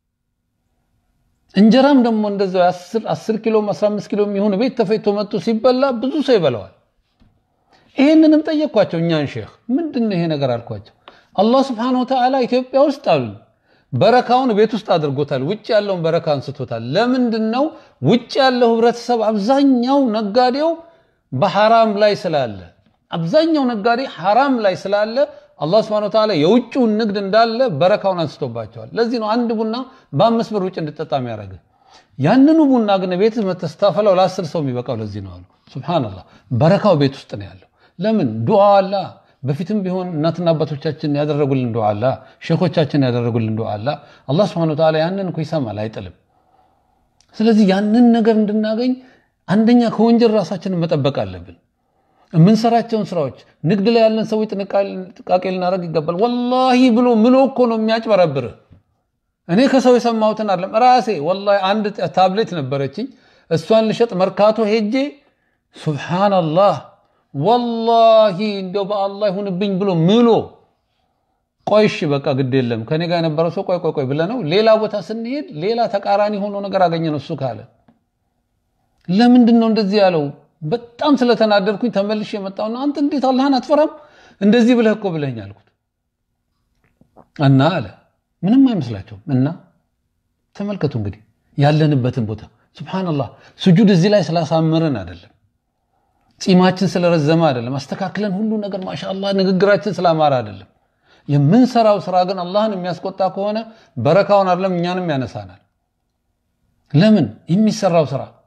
እንጀራም ደግሞ እንደዛው 10 ኪሎ 15 ኪሎ የሚሆን ቤት ተፈይቶ መጥቶ ሲበላ ብዙ ሰው ይበላዋል። ይሄንንም ጠየቅኳቸው እኛን ሼክ ምንድን ነው ይሄ ነገር አልኳቸው። አላህ ስብሐነሁ ወተዓላ ኢትዮጵያ ውስጥ አሉ በረካውን ቤት ውስጥ አድርጎታል። ውጭ ያለውን በረካ አንስቶታል። ለምንድን ነው ውጭ ያለው ህብረተሰብ አብዛኛው ነጋዴው በሐራም ላይ ስላለ አብዛኛው ነጋዴ ሐራም ላይ ስላለ አላህ ስብሐነሁ ወተዓላ የውጭውን ንግድ እንዳለ በረካውን አንስቶባቸዋል። ለዚህ ነው አንድ ቡና በአምስት ብር ውጭ እንድጠጣ የሚያደርግ። ያንኑ ቡና ግን ቤት መተህ ስታፈላው ለአስር ሰው የሚበቃው ለዚህ ነው አሉ። ሱብሃነላህ በረካው ቤት ውስጥ ነው ያለው። ለምን ዱዓ አላ በፊትም ቢሆን እናትና አባቶቻችን ያደረጉልን ዱዓ አላ ሼኾቻችን ያደረጉልን ዱዓ አላ አላህ ስብሐነሁ ወተዓላ ያንን እኮ ይሰማል፣ አይጥልም። ስለዚህ ያንን ነገር እንድናገኝ አንደኛ ከወንጀል ራሳችንን መጠበቅ አለብን። የምንሰራቸውን ስራዎች ንግድ ላይ ያለን ሰዎች ጥንቃቄ ልናደርግ ይገባል። ወላሂ ብሎ ምሎ እኮ ነው የሚያጭበረብርህ። እኔ ከሰው የሰማሁትን አለም ራሴ ወላሂ አንድ ታብሌት ነበረችኝ እሷን ልሸጥ መርካቶ ሄጄ ሱብሃነላህ ወላሂ እንደው በአላህ ይሁንብኝ ብሎ ምሎ ቆይሽ በቃ ግድ የለም ከኔ ጋር የነበረው ሰው ቆይ ቆይ ቆይ ብለህ ነው ሌላ ቦታ ስንሄድ ሌላ ተቃራኒ ሆኖ ነገር አገኘን እሱ ካለ ለምንድን ነው እንደዚህ ያለው በጣም ስለተናደድኩኝ ተመልሼ የመጣውና አንተ እንዴት አላህን አትፈራም እንደዚህ ብለህ እኮ ብለኝ አልኩት እና አለ ምንም አይመስላቸውም እና ተመልከቱ እንግዲህ ያለንበትን ቦታ ሱብሃነላህ ስጁድ እዚህ ላይ ስላሳመረን አይደለም ጺማችን ስለረዘመ አይደለም አስተካክለን ሁሉ ነገር ማሻአላህ ንግግራችን ስላማረ አይደለም የምንሰራው ስራ ግን አላህን የሚያስቆጣ ከሆነ በረካውን አይደለም እኛንም ያነሳናል ለምን የሚሰራው ስራ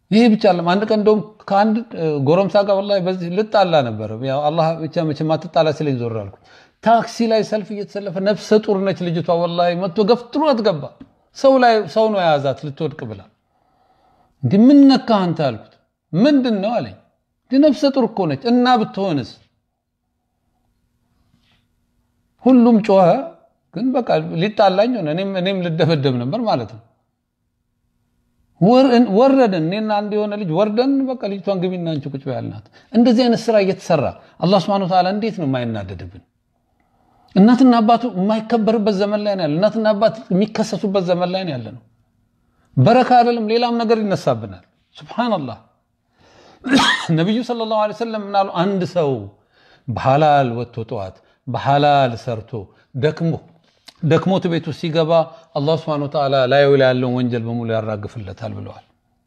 ይሄ ብቻ አለም። አንድ ቀን እንደውም ከአንድ ጎረምሳ ጋር ወላሂ በዚህ ልጣላ ነበር። ያው አላህ ብቻ መቼም አትጣላ ሲለኝ ዞር አልኩኝ። ታክሲ ላይ ሰልፍ እየተሰለፈ ነፍሰ ጡር ነች ልጅቷ። ወላሂ መጥቶ ገፍትሯት ገባ። ሰው ላይ ሰው ነው የያዛት ልትወድቅ ብላ። እንዲህ ምን ነካህ አንተ አልኩት። ምንድን ነው አለኝ። እንዲህ ነፍሰ ጡር እኮ ነች እና ብትሆንስ? ሁሉም ጮኸ። ግን በቃ ሊጣላኝ ሆነ። እኔም ልደበደብ ነበር ማለት ነው። ወረድን እኔና አንድ የሆነ ልጅ ወርደን በቃ ልጅቷን ግቢና አንቺ ቁጭ ያልናት። እንደዚህ አይነት ስራ እየተሰራ አላህ ስብሐነሁ ወተዓላ እንዴት ነው የማይናደድብን? እናትና አባቱ የማይከበርበት ዘመን ላይ ነው ያለ። እናትና አባት የሚከሰሱበት ዘመን ላይ ነው ያለ ነው። በረካ አይደለም ሌላም ነገር ይነሳብናል። ሱብሃነላህ። ነቢዩ ሰለላሁ ዐለይሂ ወሰለም ምናሉ፣ አንድ ሰው በሐላል ወጥቶ ጠዋት በሐላል ሰርቶ ደክሞ ደክሞት ቤቱ ሲገባ አላህ ስብሐነሁ ወተዓላ ላዩ ላይ ያለውን ወንጀል በሙሉ ያራግፍለታል ብለዋል።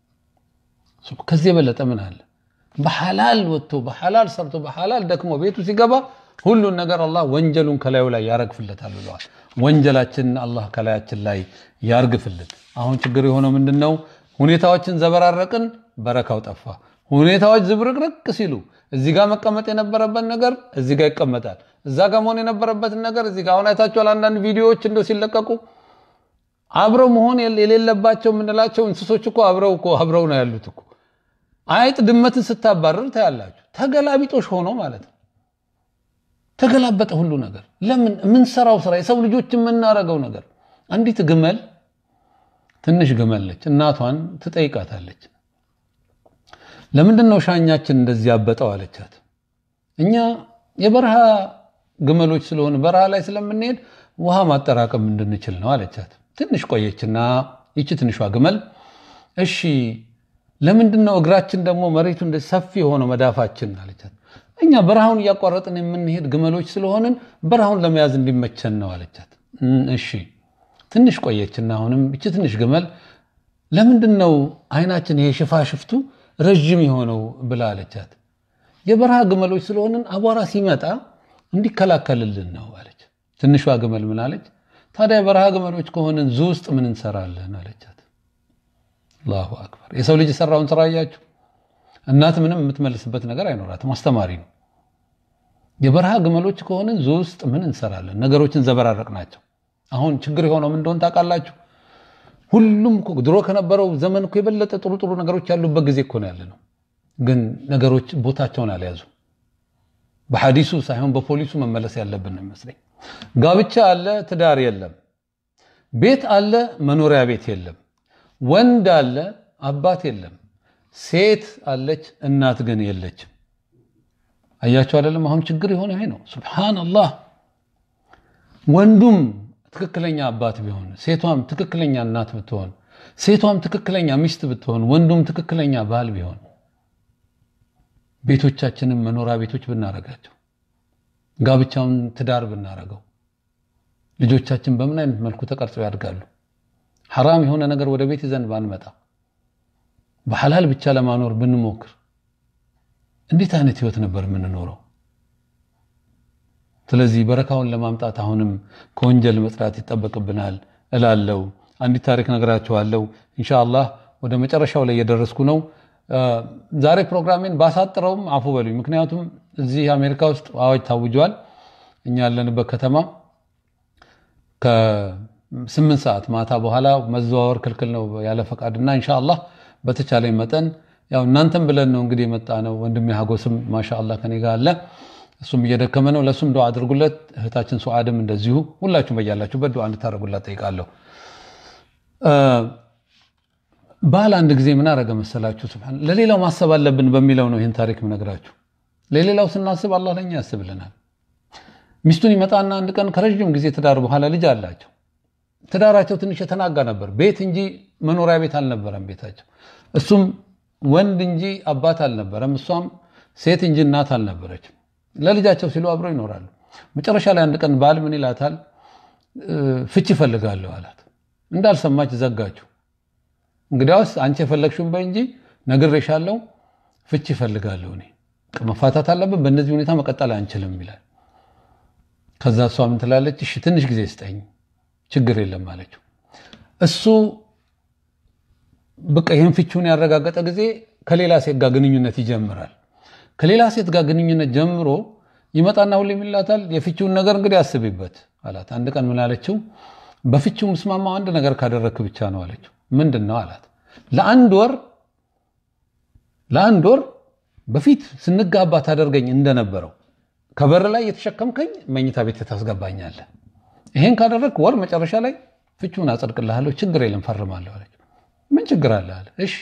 ከዚህ የበለጠ ምን አለ? በሐላል ወጥቶ በሐላል ሰርቶ በሐላል ደክሞ ቤቱ ሲገባ ሁሉን ነገር አላህ ወንጀሉን ከላዩ ላይ ያረግፍለታል ብለዋል። ወንጀላችንን አላህ ከላያችን ላይ ያርግፍልን። አሁን ችግር የሆነው ምንድን ነው? ሁኔታዎችን ዘበራረቅን፣ በረካው ጠፋ። ሁኔታዎች ዝብርቅርቅ ሲሉ እዚህ ጋር መቀመጥ የነበረበት ነገር እዚህ ጋር ይቀመጣል። እዛ ጋር መሆን የነበረበትን ነገር እዚህ ጋር አሁን አይታችኋል። አንዳንድ ቪዲዮዎች እንደው ሲለቀቁ አብረው መሆን የሌለባቸው የምንላቸው እንስሶች እኮ አብረው እኮ አብረው ነው ያሉት እኮ። አይጥ ድመትን ስታባረር ታያላችሁ። ተገላቢጦሽ ሆኖ ማለት ነው። ተገላበጠ ሁሉ ነገር። ለምን የምንሰራው ስራ የሰው ልጆች የምናረገው ነገር። አንዲት ግመል ትንሽ ግመል ነች። እናቷን ትጠይቃታለች ለምንድን ነው ሻኛችን እንደዚህ ያበጠው አለቻት። እኛ የበረሃ ግመሎች ስለሆን በረሃ ላይ ስለምንሄድ ውሃ ማጠራቀም እንድንችል ነው አለቻት። ትንሽ ቆየችና ይቺ ትንሿ ግመል እሺ ለምንድን ነው እግራችን ደግሞ መሬቱ እንደዚህ ሰፊ የሆነው መዳፋችን አለቻት። እኛ በረሃውን እያቋረጥን የምንሄድ ግመሎች ስለሆንን በረሃውን ለመያዝ እንዲመቸን ነው አለቻት። እሺ ትንሽ ቆየችና አሁንም ይቺ ትንሽ ግመል ለምንድን ነው አይናችን ይሄ ሽፋሽፍቱ ረዥም የሆነው ብላ አለቻት። የበረሃ ግመሎች ስለሆንን አቧራ ሲመጣ እንዲከላከልልን ነው አለች። ትንሿ ግመል ምን አለች? ታዲያ የበረሃ ግመሎች ከሆንን ዙ ውስጥ ምን እንሰራለን አለቻት። አላሁ አክበር። የሰው ልጅ የሰራውን ስራ እያችሁ እናት ምንም የምትመልስበት ነገር አይኖራትም። አስተማሪ ነው። የበረሃ ግመሎች ከሆንን ዙ ውስጥ ምን እንሰራለን? ነገሮችን ዘበራረቅ ናቸው። አሁን ችግር የሆነው ምን እንደሆነ ታውቃላችሁ? ሁሉም ድሮ ከነበረው ዘመን እኮ የበለጠ ጥሩ ጥሩ ነገሮች ያሉበት ጊዜ እኮ ነው ያለ ነው። ግን ነገሮች ቦታቸውን አልያዙ። በሐዲሱ ሳይሆን በፖሊሱ መመለስ ያለብን ነው ይመስለኝ። ጋብቻ አለ፣ ትዳር የለም። ቤት አለ፣ መኖሪያ ቤት የለም። ወንድ አለ፣ አባት የለም። ሴት አለች፣ እናት ግን የለችም። አያቸው አይደለም? አሁን ችግር የሆነ ይሄ ነው። ሱብሃነላህ ወንዱም ትክክለኛ አባት ቢሆን ሴቷም ትክክለኛ እናት ብትሆን ሴቷም ትክክለኛ ሚስት ብትሆን ወንዱም ትክክለኛ ባል ቢሆን ቤቶቻችንን መኖሪያ ቤቶች ብናረጋቸው ጋብቻውን ትዳር ብናረገው ልጆቻችን በምን አይነት መልኩ ተቀርጸው ያድጋሉ? ሐራም የሆነ ነገር ወደ ቤት ይዘን ባንመጣ በሐላል ብቻ ለማኖር ብንሞክር እንዴት አይነት ህይወት ነበር የምንኖረው? ስለዚህ በረካውን ለማምጣት አሁንም ከወንጀል መጽዳት ይጠበቅብናል እላለው። አንዲት ታሪክ ነግራችኋለሁ። ኢንሻአላህ ወደ መጨረሻው ላይ እየደረስኩ ነው። ዛሬ ፕሮግራሜን ባሳጥረውም አፉ በሉኝ። ምክንያቱም እዚህ አሜሪካ ውስጥ አዋጅ ታውጇል። እኛ ያለንበት ከተማ ከስምንት ሰዓት ማታ በኋላ መዘዋወር ክልክል ነው ያለ ፈቃድና ኢንሻአላህ በተቻለኝ መጠን ያው እናንተም ብለን ነው እንግዲህ የመጣ ነው። ወንድሜ ሀጎስም ማሻአላህ ከኔ ጋር አለ እሱም እየደከመ ነው። ለእሱም ዱዓ አድርጉለት። እህታችን ሱዓድም እንደዚሁ ሁላችሁም በያላችሁበት ዱዓ እንድታደርጉላት ጠይቃለሁ። ባል አንድ ጊዜ ምን አረገ መሰላችሁ? ስብሓን ለሌላው ማሰብ አለብን በሚለው ነው ይህን ታሪክ ምነግራችሁ። ለሌላው ስናስብ አላህ ለኛ ያስብልናል። ሚስቱን ይመጣና አንድ ቀን ከረዥም ጊዜ ትዳር በኋላ ልጅ አላቸው። ትዳራቸው ትንሽ የተናጋ ነበር። ቤት እንጂ መኖሪያ ቤት አልነበረም ቤታቸው። እሱም ወንድ እንጂ አባት አልነበረም። እሷም ሴት እንጂ እናት አልነበረችም። ለልጃቸው ሲሉ አብረው ይኖራሉ። መጨረሻ ላይ አንድ ቀን ባል ምን ይላታል? ፍች ይፈልጋለሁ አላት። እንዳልሰማች ዘጋችሁ። እንግዲያውስ አንቺ የፈለግሽውን በይ እንጂ ነግሬሻለሁ፣ ፍች ይፈልጋለሁ እኔ መፋታት አለብን፣ በእነዚህ ሁኔታ መቀጠል አንችልም ይላል። ከዛ እሷ ምን ትላለች? እሺ ትንሽ ጊዜ ስጠኝ፣ ችግር የለም አለችው። እሱ በቃ ይህን ፍቺውን ያረጋገጠ ጊዜ ከሌላ ሴት ጋር ግንኙነት ይጀምራል። ከሌላ ሴት ጋር ግንኙነት ጀምሮ ይመጣና ሁሌም ይላታል የፍቺውን ነገር እንግዲህ አስቢበት አላት። አንድ ቀን ምን አለችው? በፍቺው ምስማማው አንድ ነገር ካደረግክ ብቻ ነው አለችው። ምንድን ነው አላት። ለአንድ ወር ለአንድ ወር በፊት ስንጋባ ታደርገኝ እንደነበረው ከበር ላይ የተሸከምከኝ መኝታ ቤት ታስገባኛለህ። ይሄን ካደረግክ ወር መጨረሻ ላይ ፍቺውን አጸድቅልሃለሁ፣ ችግር የለም ፈርማለሁ አለችው። ምን ችግር አለ አለ። እሺ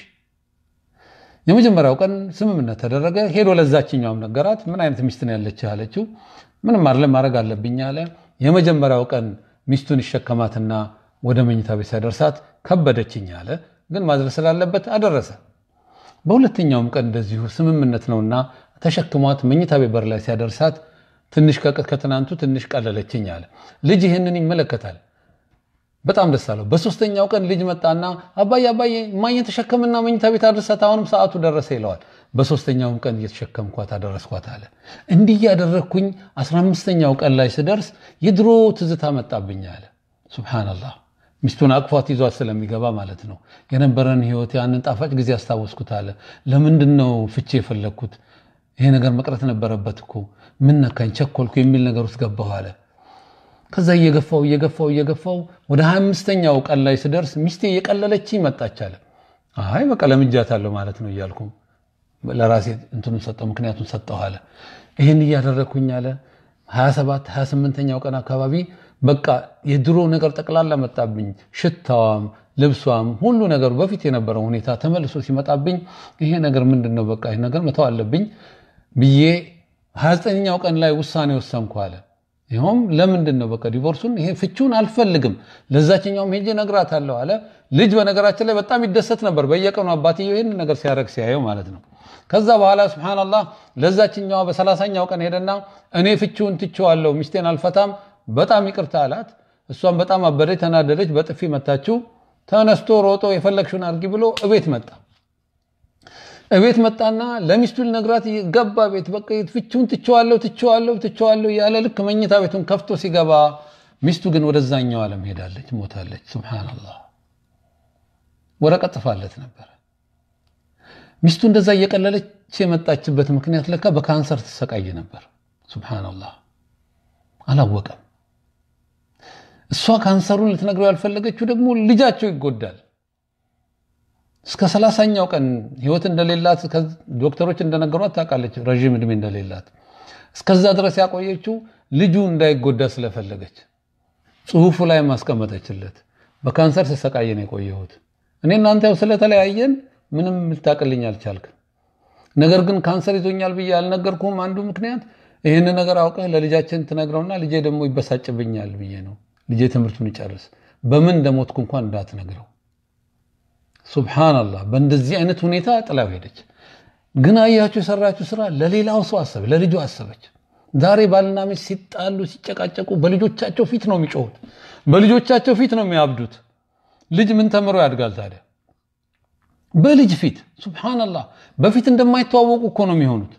የመጀመሪያው ቀን ስምምነት ተደረገ። ሄዶ ለዛችኛውም ነገራት። ምን አይነት ሚስት ነው ያለችህ አለችው። ምንም አለ ማድረግ አለብኝ አለ። የመጀመሪያው ቀን ሚስቱን ይሸከማትና ወደ መኝታ ቤት ሲያደርሳት ከበደችኝ አለ። ግን ማድረስ ስላለበት አደረሰ። በሁለተኛውም ቀን እንደዚሁ ስምምነት ነውና ተሸክሟት መኝታ ቤት በር ላይ ሲያደርሳት ትንሽ ከትናንቱ ትንሽ ቀለለችኝ አለ። ልጅ ይህንን ይመለከታል። በጣም ደስ አለው። በሶስተኛው ቀን ልጅ መጣና አባዬ አባዬ እማዬን ተሸከምና መኝታ ቤት አድርሳት አሁንም ሰዓቱ ደረሰ ይለዋል። በሶስተኛውም ቀን እየተሸከምኳት አደረስኳት አለ። እንዲህ ያደረግኩኝ አስራ አምስተኛው ቀን ላይ ስደርስ የድሮ ትዝታ መጣብኝ አለ። ሱብሓነላህ ሚስቱን አቅፏት ይዟት ስለሚገባ ማለት ነው። የነበረን ህይወት ያንን ጣፋጭ ጊዜ አስታወስኩት አለ። ለምንድን ነው ፍቺ የፈለግኩት? ይሄ ነገር መቅረት ነበረበት እኮ ምን ነካኝ፣ ቸኮልኩ የሚል ነገር ውስጥ ገባሁ አለ። ከዛ እየገፋው እየገፋው እየገፋው ወደ ሀያ አምስተኛው ቀን ላይ ስደርስ ሚስቴ እየቀለለች መጣች አለ። አይ በቃ ለምጃታለሁ ማለት ነው እያልኩ ለራሴ እንትኑን ሰጠው ምክንያቱን ሰጠሁ አለ። ይህን እያደረግኩኝ አለ 27 28ኛው ቀን አካባቢ በቃ የድሮ ነገር ጠቅላላ መጣብኝ። ሽታዋም፣ ልብሷም፣ ሁሉ ነገሩ በፊት የነበረው ሁኔታ ተመልሶ ሲመጣብኝ ይሄ ነገር ምንድን ነው በቃ ይሄ ነገር መተው አለብኝ ብዬ 29ኛው ቀን ላይ ውሳኔ ወሰንኩ አለ። ይኸውም ለምንድን ነው በቃ ዲቮርሱን ይሄ ፍቺውን አልፈልግም፣ ለዛችኛውም ሄጄ እነግራታለሁ አለ። ልጅ በነገራችን ላይ በጣም ይደሰት ነበር በየቀኑ አባትየው ይህን ነገር ሲያደርግ ሲያየው ማለት ነው። ከዛ በኋላ ሱብሃነላህ ለዛችኛዋ በሰላሳኛው ቀን ሄደና እኔ ፍቺውን ትቼዋለሁ፣ ሚስቴን አልፈታም፣ በጣም ይቅርታ አላት። እሷም በጣም አበደች፣ ተናደደች፣ በጥፊ መታችው። ተነስቶ ሮጦ የፈለግሽውን አድርጊ ብሎ እቤት መጣ። እቤት መጣና ለሚስቱ ሊነግራት ገባ ቤት። በቃ ፍቺውን ትቼዋለሁ ትቼዋለሁ ትቼዋለሁ ያለ ልክ መኝታ ቤቱን ከፍቶ ሲገባ ሚስቱ ግን ወደዛኛው ዓለም ሄዳለች፣ ሞታለች። ሱብሃነላህ ወረቀት ጽፋለት ነበረ። ሚስቱ እንደዛ እየቀለለች የመጣችበት ምክንያት ለካ በካንሰር ትሰቃይ ነበር። ሱብሃነላህ አላወቀም። እሷ ካንሰሩን ልትነግረው ያልፈለገችው ደግሞ ልጃቸው ይጎዳል። እስከ ሰላሳኛው ቀን ህይወት እንደሌላት ዶክተሮች እንደነገሯት ታውቃለች፣ ረዥም ዕድሜ እንደሌላት። እስከዛ ድረስ ያቆየችው ልጁ እንዳይጎዳ ስለፈለገች ጽሁፉ ላይ ማስቀመጠችለት። በካንሰር ስሰቃየ ነው የቆየሁት እኔ እናንተ ያው ስለተለያየን ምንም ልታቅልኝ አልቻልክም። ነገር ግን ካንሰር ይዞኛል ብዬ አልነገርኩም። አንዱ ምክንያት ይህን ነገር አውቀህ ለልጃችን ትነግረውና ልጄ ደግሞ ይበሳጭብኛል ብዬ ነው። ልጄ ትምህርቱን ይጨርስ፣ በምን እንደሞትኩ እንኳን እንዳትነግረው። ሱብሃነላህ በእንደዚህ አይነት ሁኔታ ጥላው ሄደች። ግን አያችሁ የሰራችሁ ስራ ለሌላው ሰው አሰበች፣ ለልጁ አሰበች። ዛሬ ባልና ሚስት ሲጣሉ ሲጨቃጨቁ በልጆቻቸው ፊት ነው የሚጮሁት፣ በልጆቻቸው ፊት ነው የሚያብዱት። ልጅ ምን ተምሮ ያድጋል ታዲያ? በልጅ ፊት ሱብሃነላህ። በፊት እንደማይተዋወቁ እኮ ነው የሚሆኑት።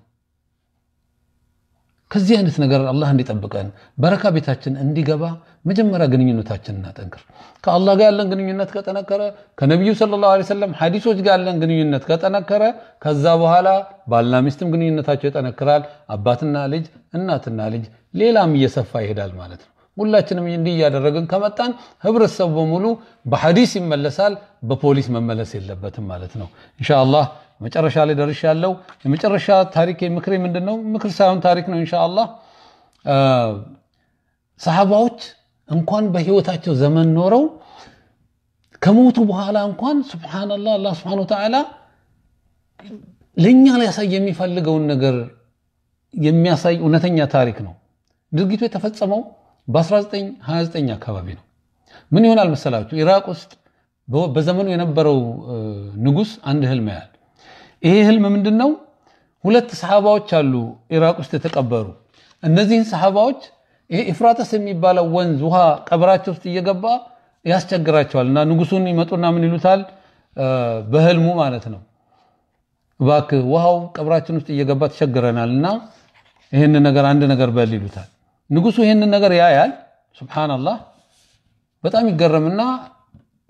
ከዚህ አይነት ነገር አላህ እንዲጠብቀን በረካ ቤታችን እንዲገባ መጀመሪያ ግንኙነታችን እናጠንክር። ከአላህ ጋር ያለን ግንኙነት ከጠነከረ፣ ከነቢዩ ሰለላሁ ዐለይሂ ወሰለም ሐዲሶች ጋር ያለን ግንኙነት ከጠነከረ፣ ከዛ በኋላ ባልና ሚስትም ግንኙነታቸው ይጠነክራል። አባትና ልጅ፣ እናትና ልጅ፣ ሌላም እየሰፋ ይሄዳል ማለት ነው። ሁላችንም እንዲህ እያደረግን ከመጣን ህብረተሰቡ በሙሉ በሐዲስ ይመለሳል፣ በፖሊስ መመለስ የለበትም ማለት ነው። ኢንሻአላህ መጨረሻ ላይ ደርሻለሁ። የመጨረሻ ታሪክ ምክሬ ምንድን ነው? ምክር ሳይሆን ታሪክ ነው። ኢንሻአላህ ሰሃባዎች እንኳን በህይወታቸው ዘመን ኖረው ከሞቱ በኋላ እንኳን ሱብሃነላህ አላህ ሱብሃነሁ ወተዓላ ለእኛ ሊያሳይ የሚፈልገውን ነገር የሚያሳይ እውነተኛ ታሪክ ነው። ድርጊቱ የተፈጸመው በ1929 አካባቢ ነው። ምን ይሆናል መሰላችሁ? ኢራቅ ውስጥ በዘመኑ የነበረው ንጉስ አንድ ህልም ያያል። ይሄ ህልም ምንድን ነው? ሁለት ሰሃባዎች አሉ ኢራቅ ውስጥ የተቀበሩ። እነዚህን ሰሃባዎች ይሄ ኢፍራተስ የሚባለው ወንዝ ውሃ ቀብራቸው ውስጥ እየገባ ያስቸግራቸዋል እና ንጉሱን ይመጡና ምን ይሉታል? በህልሙ ማለት ነው፣ እባክህ ውሃው ቀብራችን ውስጥ እየገባ ተቸግረናል እና ይህን ነገር አንድ ነገር በል ይሉታል። ንጉሱ ይህንን ነገር ያያል። ሱብሃነላህ በጣም ይገረምና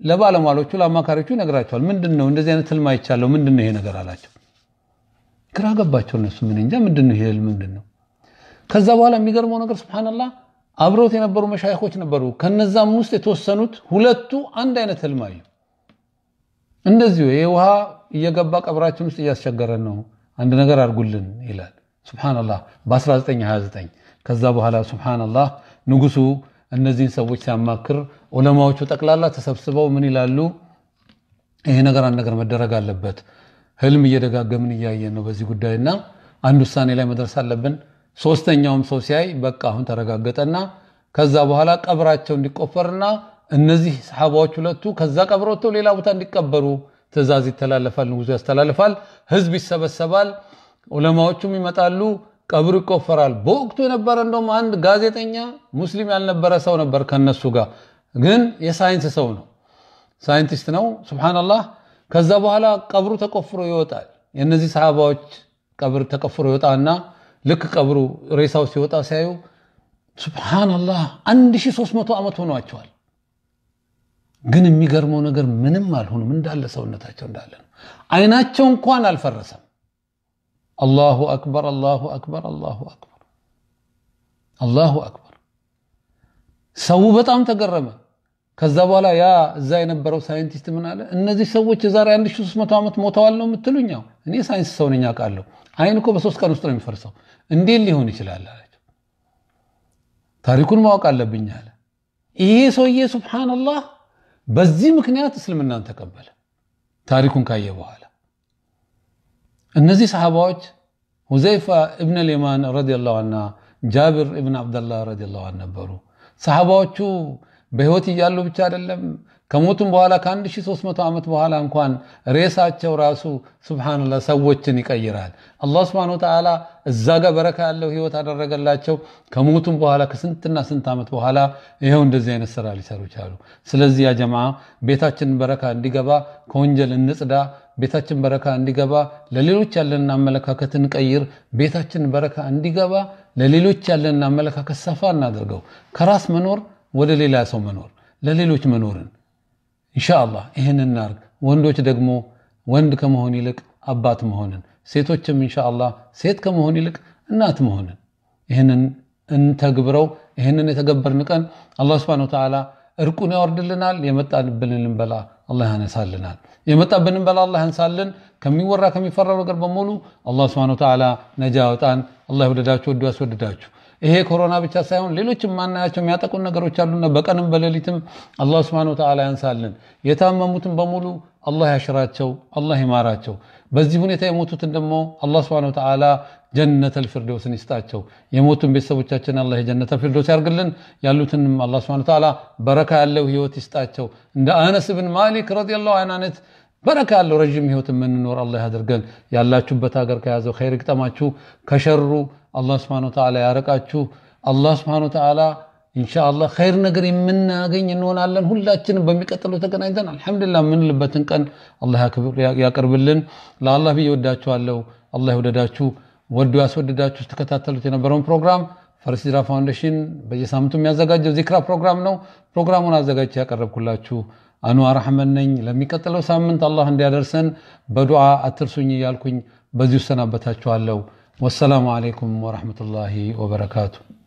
ለባለሟሎቹ ለአማካሪዎቹ ይነግራቸዋል። ምንድን ነው እንደዚህ አይነት ህልም አይቻለሁ፣ ምንድን ነው ይሄ ነገር አላቸው። ግራ ገባቸው። እነሱ ምን እንጃ ምንድን ነው ይሄ ህልም ምንድን ነው? ከዛ በኋላ የሚገርመው ነገር ሱብሃነላህ አብረውት የነበሩ መሻይኮች ነበሩ። ከነዛም ውስጥ የተወሰኑት ሁለቱ አንድ አይነት ህልም አዩ። እንደዚሁ ይህ ውሃ እየገባ ቀብራችን ውስጥ እያስቸገረን ነው፣ አንድ ነገር አድርጉልን ይላል። ሱብሃነላህ በ1929 ከዛ በኋላ ሱብሃነላህ ንጉሱ እነዚህን ሰዎች ሲያማክር ዑለማዎቹ ጠቅላላ ተሰብስበው ምን ይላሉ? ይሄ ነገር አንድ ነገር መደረግ አለበት። ህልም እየደጋገምን እያየን ነው በዚህ ጉዳይና አንድ ውሳኔ ላይ መድረስ አለብን። ሶስተኛውም ሰው ሲያይ በቃ አሁን ተረጋገጠና ከዛ በኋላ ቀብራቸው እንዲቆፈርና እነዚህ ሰሓባዎች ሁለቱ ከዛ ቀብር ወጥተው ሌላ ቦታ እንዲቀበሩ ትእዛዝ ይተላለፋል። ንጉሱ ያስተላልፋል። ህዝብ ይሰበሰባል። ዑለማዎቹም ይመጣሉ። ቀብሩ ይቆፈራል። በወቅቱ የነበረ እንደውም አንድ ጋዜጠኛ ሙስሊም ያልነበረ ሰው ነበር ከነሱ ጋር ግን የሳይንስ ሰው ነው፣ ሳይንቲስት ነው። ሱብሃነላህ። ከዛ በኋላ ቀብሩ ተቆፍሮ ይወጣል። የእነዚህ ሰሃባዎች ቀብር ተቆፍሮ ይወጣና ልክ ቀብሩ ሬሳው ሲወጣ ሲያዩ ሱብሃነላህ 1300 ዓመት ሆኗቸዋል። ግን የሚገርመው ነገር ምንም አልሆኑም፣ እንዳለ ሰውነታቸው እንዳለ ነው። አይናቸው እንኳን አልፈረሰም። አላሁ አክበር አላሁ አክበር አላሁ አክበር አላሁ አክበር። ሰው በጣም ተገረመ። ከዛ በኋላ ያ እዛ የነበረው ሳይንቲስት ምን አለ? እነዚህ ሰዎች የዛሬ 1300 ዓመት ሞተዋል ነው የምትሉኛው? እኔ ሳይንስ ሰው ነኝ አውቃለሁ። አይን እኮ በሶስት ቀን ውስጥ ነው የሚፈርሰው። እንዴት ሊሆን ይችላል አላቸው። ታሪኩን ማወቅ አለብኝ አለ። ይሄ ሰውዬ ሱብሃነላህ በዚህ ምክንያት እስልምናን ተቀበለ። ታሪኩን ካየ በኋላ እነዚህ ሰሓባዎች ሁዘይፋ እብን ልየማን ረዲየላሁ ዐንሁ ጃብር እብን አብደላህ ረዲየላሁ ዐንሁ ነበሩ። ሰሓባዎቹ በህይወት እያሉ ብቻ አይደለም ከሞቱም በኋላ ከ1300 ዓመት በኋላ እንኳን ሬሳቸው ራሱ ሱብሃነላህ ሰዎችን ይቀይራል። አላህ ሱብሃነሁ ወተዓላ እዛ ጋር በረካ ያለው ህይወት አደረገላቸው። ከሞቱም በኋላ ከስንትና ስንት ዓመት በኋላ ይኸው እንደዚህ አይነት ስራ ሊሰሩ ቻሉ። ስለዚህ ያ ጀማዓ ቤታችንን በረካ እንዲገባ ከወንጀል እንጽዳ። ቤታችን በረካ እንዲገባ ለሌሎች ያለንን አመለካከት እንቀይር። ቤታችን በረካ እንዲገባ ለሌሎች ያለንን አመለካከት ሰፋ እናድርገው። ከራስ መኖር ወደ ሌላ ሰው መኖር፣ ለሌሎች መኖርን ኢንሻአላህ ይህን እናርግ። ወንዶች ደግሞ ወንድ ከመሆን ይልቅ አባት መሆንን፣ ሴቶችም ኢንሻአላህ ሴት ከመሆን ይልቅ እናት መሆንን ይህንን እንተግብረው። ይህንን የተገበርን ቀን አላህ ሱብሓነሁ ወተዓላ እርቁን ያወርድልናል። የመጣብንን በላ አላህ ያነሳልናል። የመጣብንን በላ አላህ ያንሳልን። ከሚወራ ከሚፈራው ነገር በሙሉ አላህ ሱብሓነሁ ወተዓላ ነጃ ያውጣን። አላህ ይወደዳችሁ፣ ወዱ ያስወድዳችሁ። ይሄ ኮሮና ብቻ ሳይሆን ሌሎች የማናያቸው የሚያጠቁን ነገሮች አሉና በቀንም በሌሊትም አላህ ሱብሓነሁ ወተዓላ ያንሳልን። የታመሙትን በሙሉ አላህ ያሽራቸው፣ አላህ ይማራቸው። በዚህ ሁኔታ የሞቱትን ደግሞ አላህ ሱብሓነሁ ወተዓላ ጀነተል ፊርደውስን ይስጣቸው። የሞቱን ቤተሰቦቻችን አላህ የጀነተል ፊርደውስ ያርግልን። ያሉትንም አላህ ሱብሓነሁ ወተዓላ በረካ ያለው ህይወት ይስጣቸው። እንደ አነስ ብን ማሊክ ረዲየላሁ ዐንሁ አይነት በረካ ያለው ረዥም ህይወት የምንኖር አላህ ያደርገን። ያላችሁበት ሀገር ከያዘው ኸይር ግጠማችሁ፣ ከሸሩ አላህ ሱብሓነሁ ወተዓላ ያረቃችሁ። አላህ ሱብሓነሁ ወተዓላ ኢንሻአላህ ኸይር ነገር የምናገኝ እንሆናለን። ሁላችንም በሚቀጥለው ተገናኝተን አልሐምዱሊላህ የምንልበትን ቀን አላህ ያቅርብልን። ለአላህ ብዬ ወዳችኋለሁ። አላህ ይወደዳችሁ፣ ወዶ ያስወደዳችሁ። ስትከታተሉት የነበረውን ፕሮግራም ፈርስ ሂጅራ ፋውንዴሽን በየሳምንቱ የሚያዘጋጀው ዚክራ ፕሮግራም ነው። ፕሮግራሙን አዘጋጅቼ ያቀረብኩላችሁ አንዋር አሕመድ ነኝ። ለሚቀጥለው ሳምንት አላህ እንዲያደርሰን በዱዓ አትርሱኝ እያልኩኝ በዚሁ እሰናበታችኋለሁ። ወሰላሙ አሌይኩም ወረሕመቱላሂ ወበረካቱ።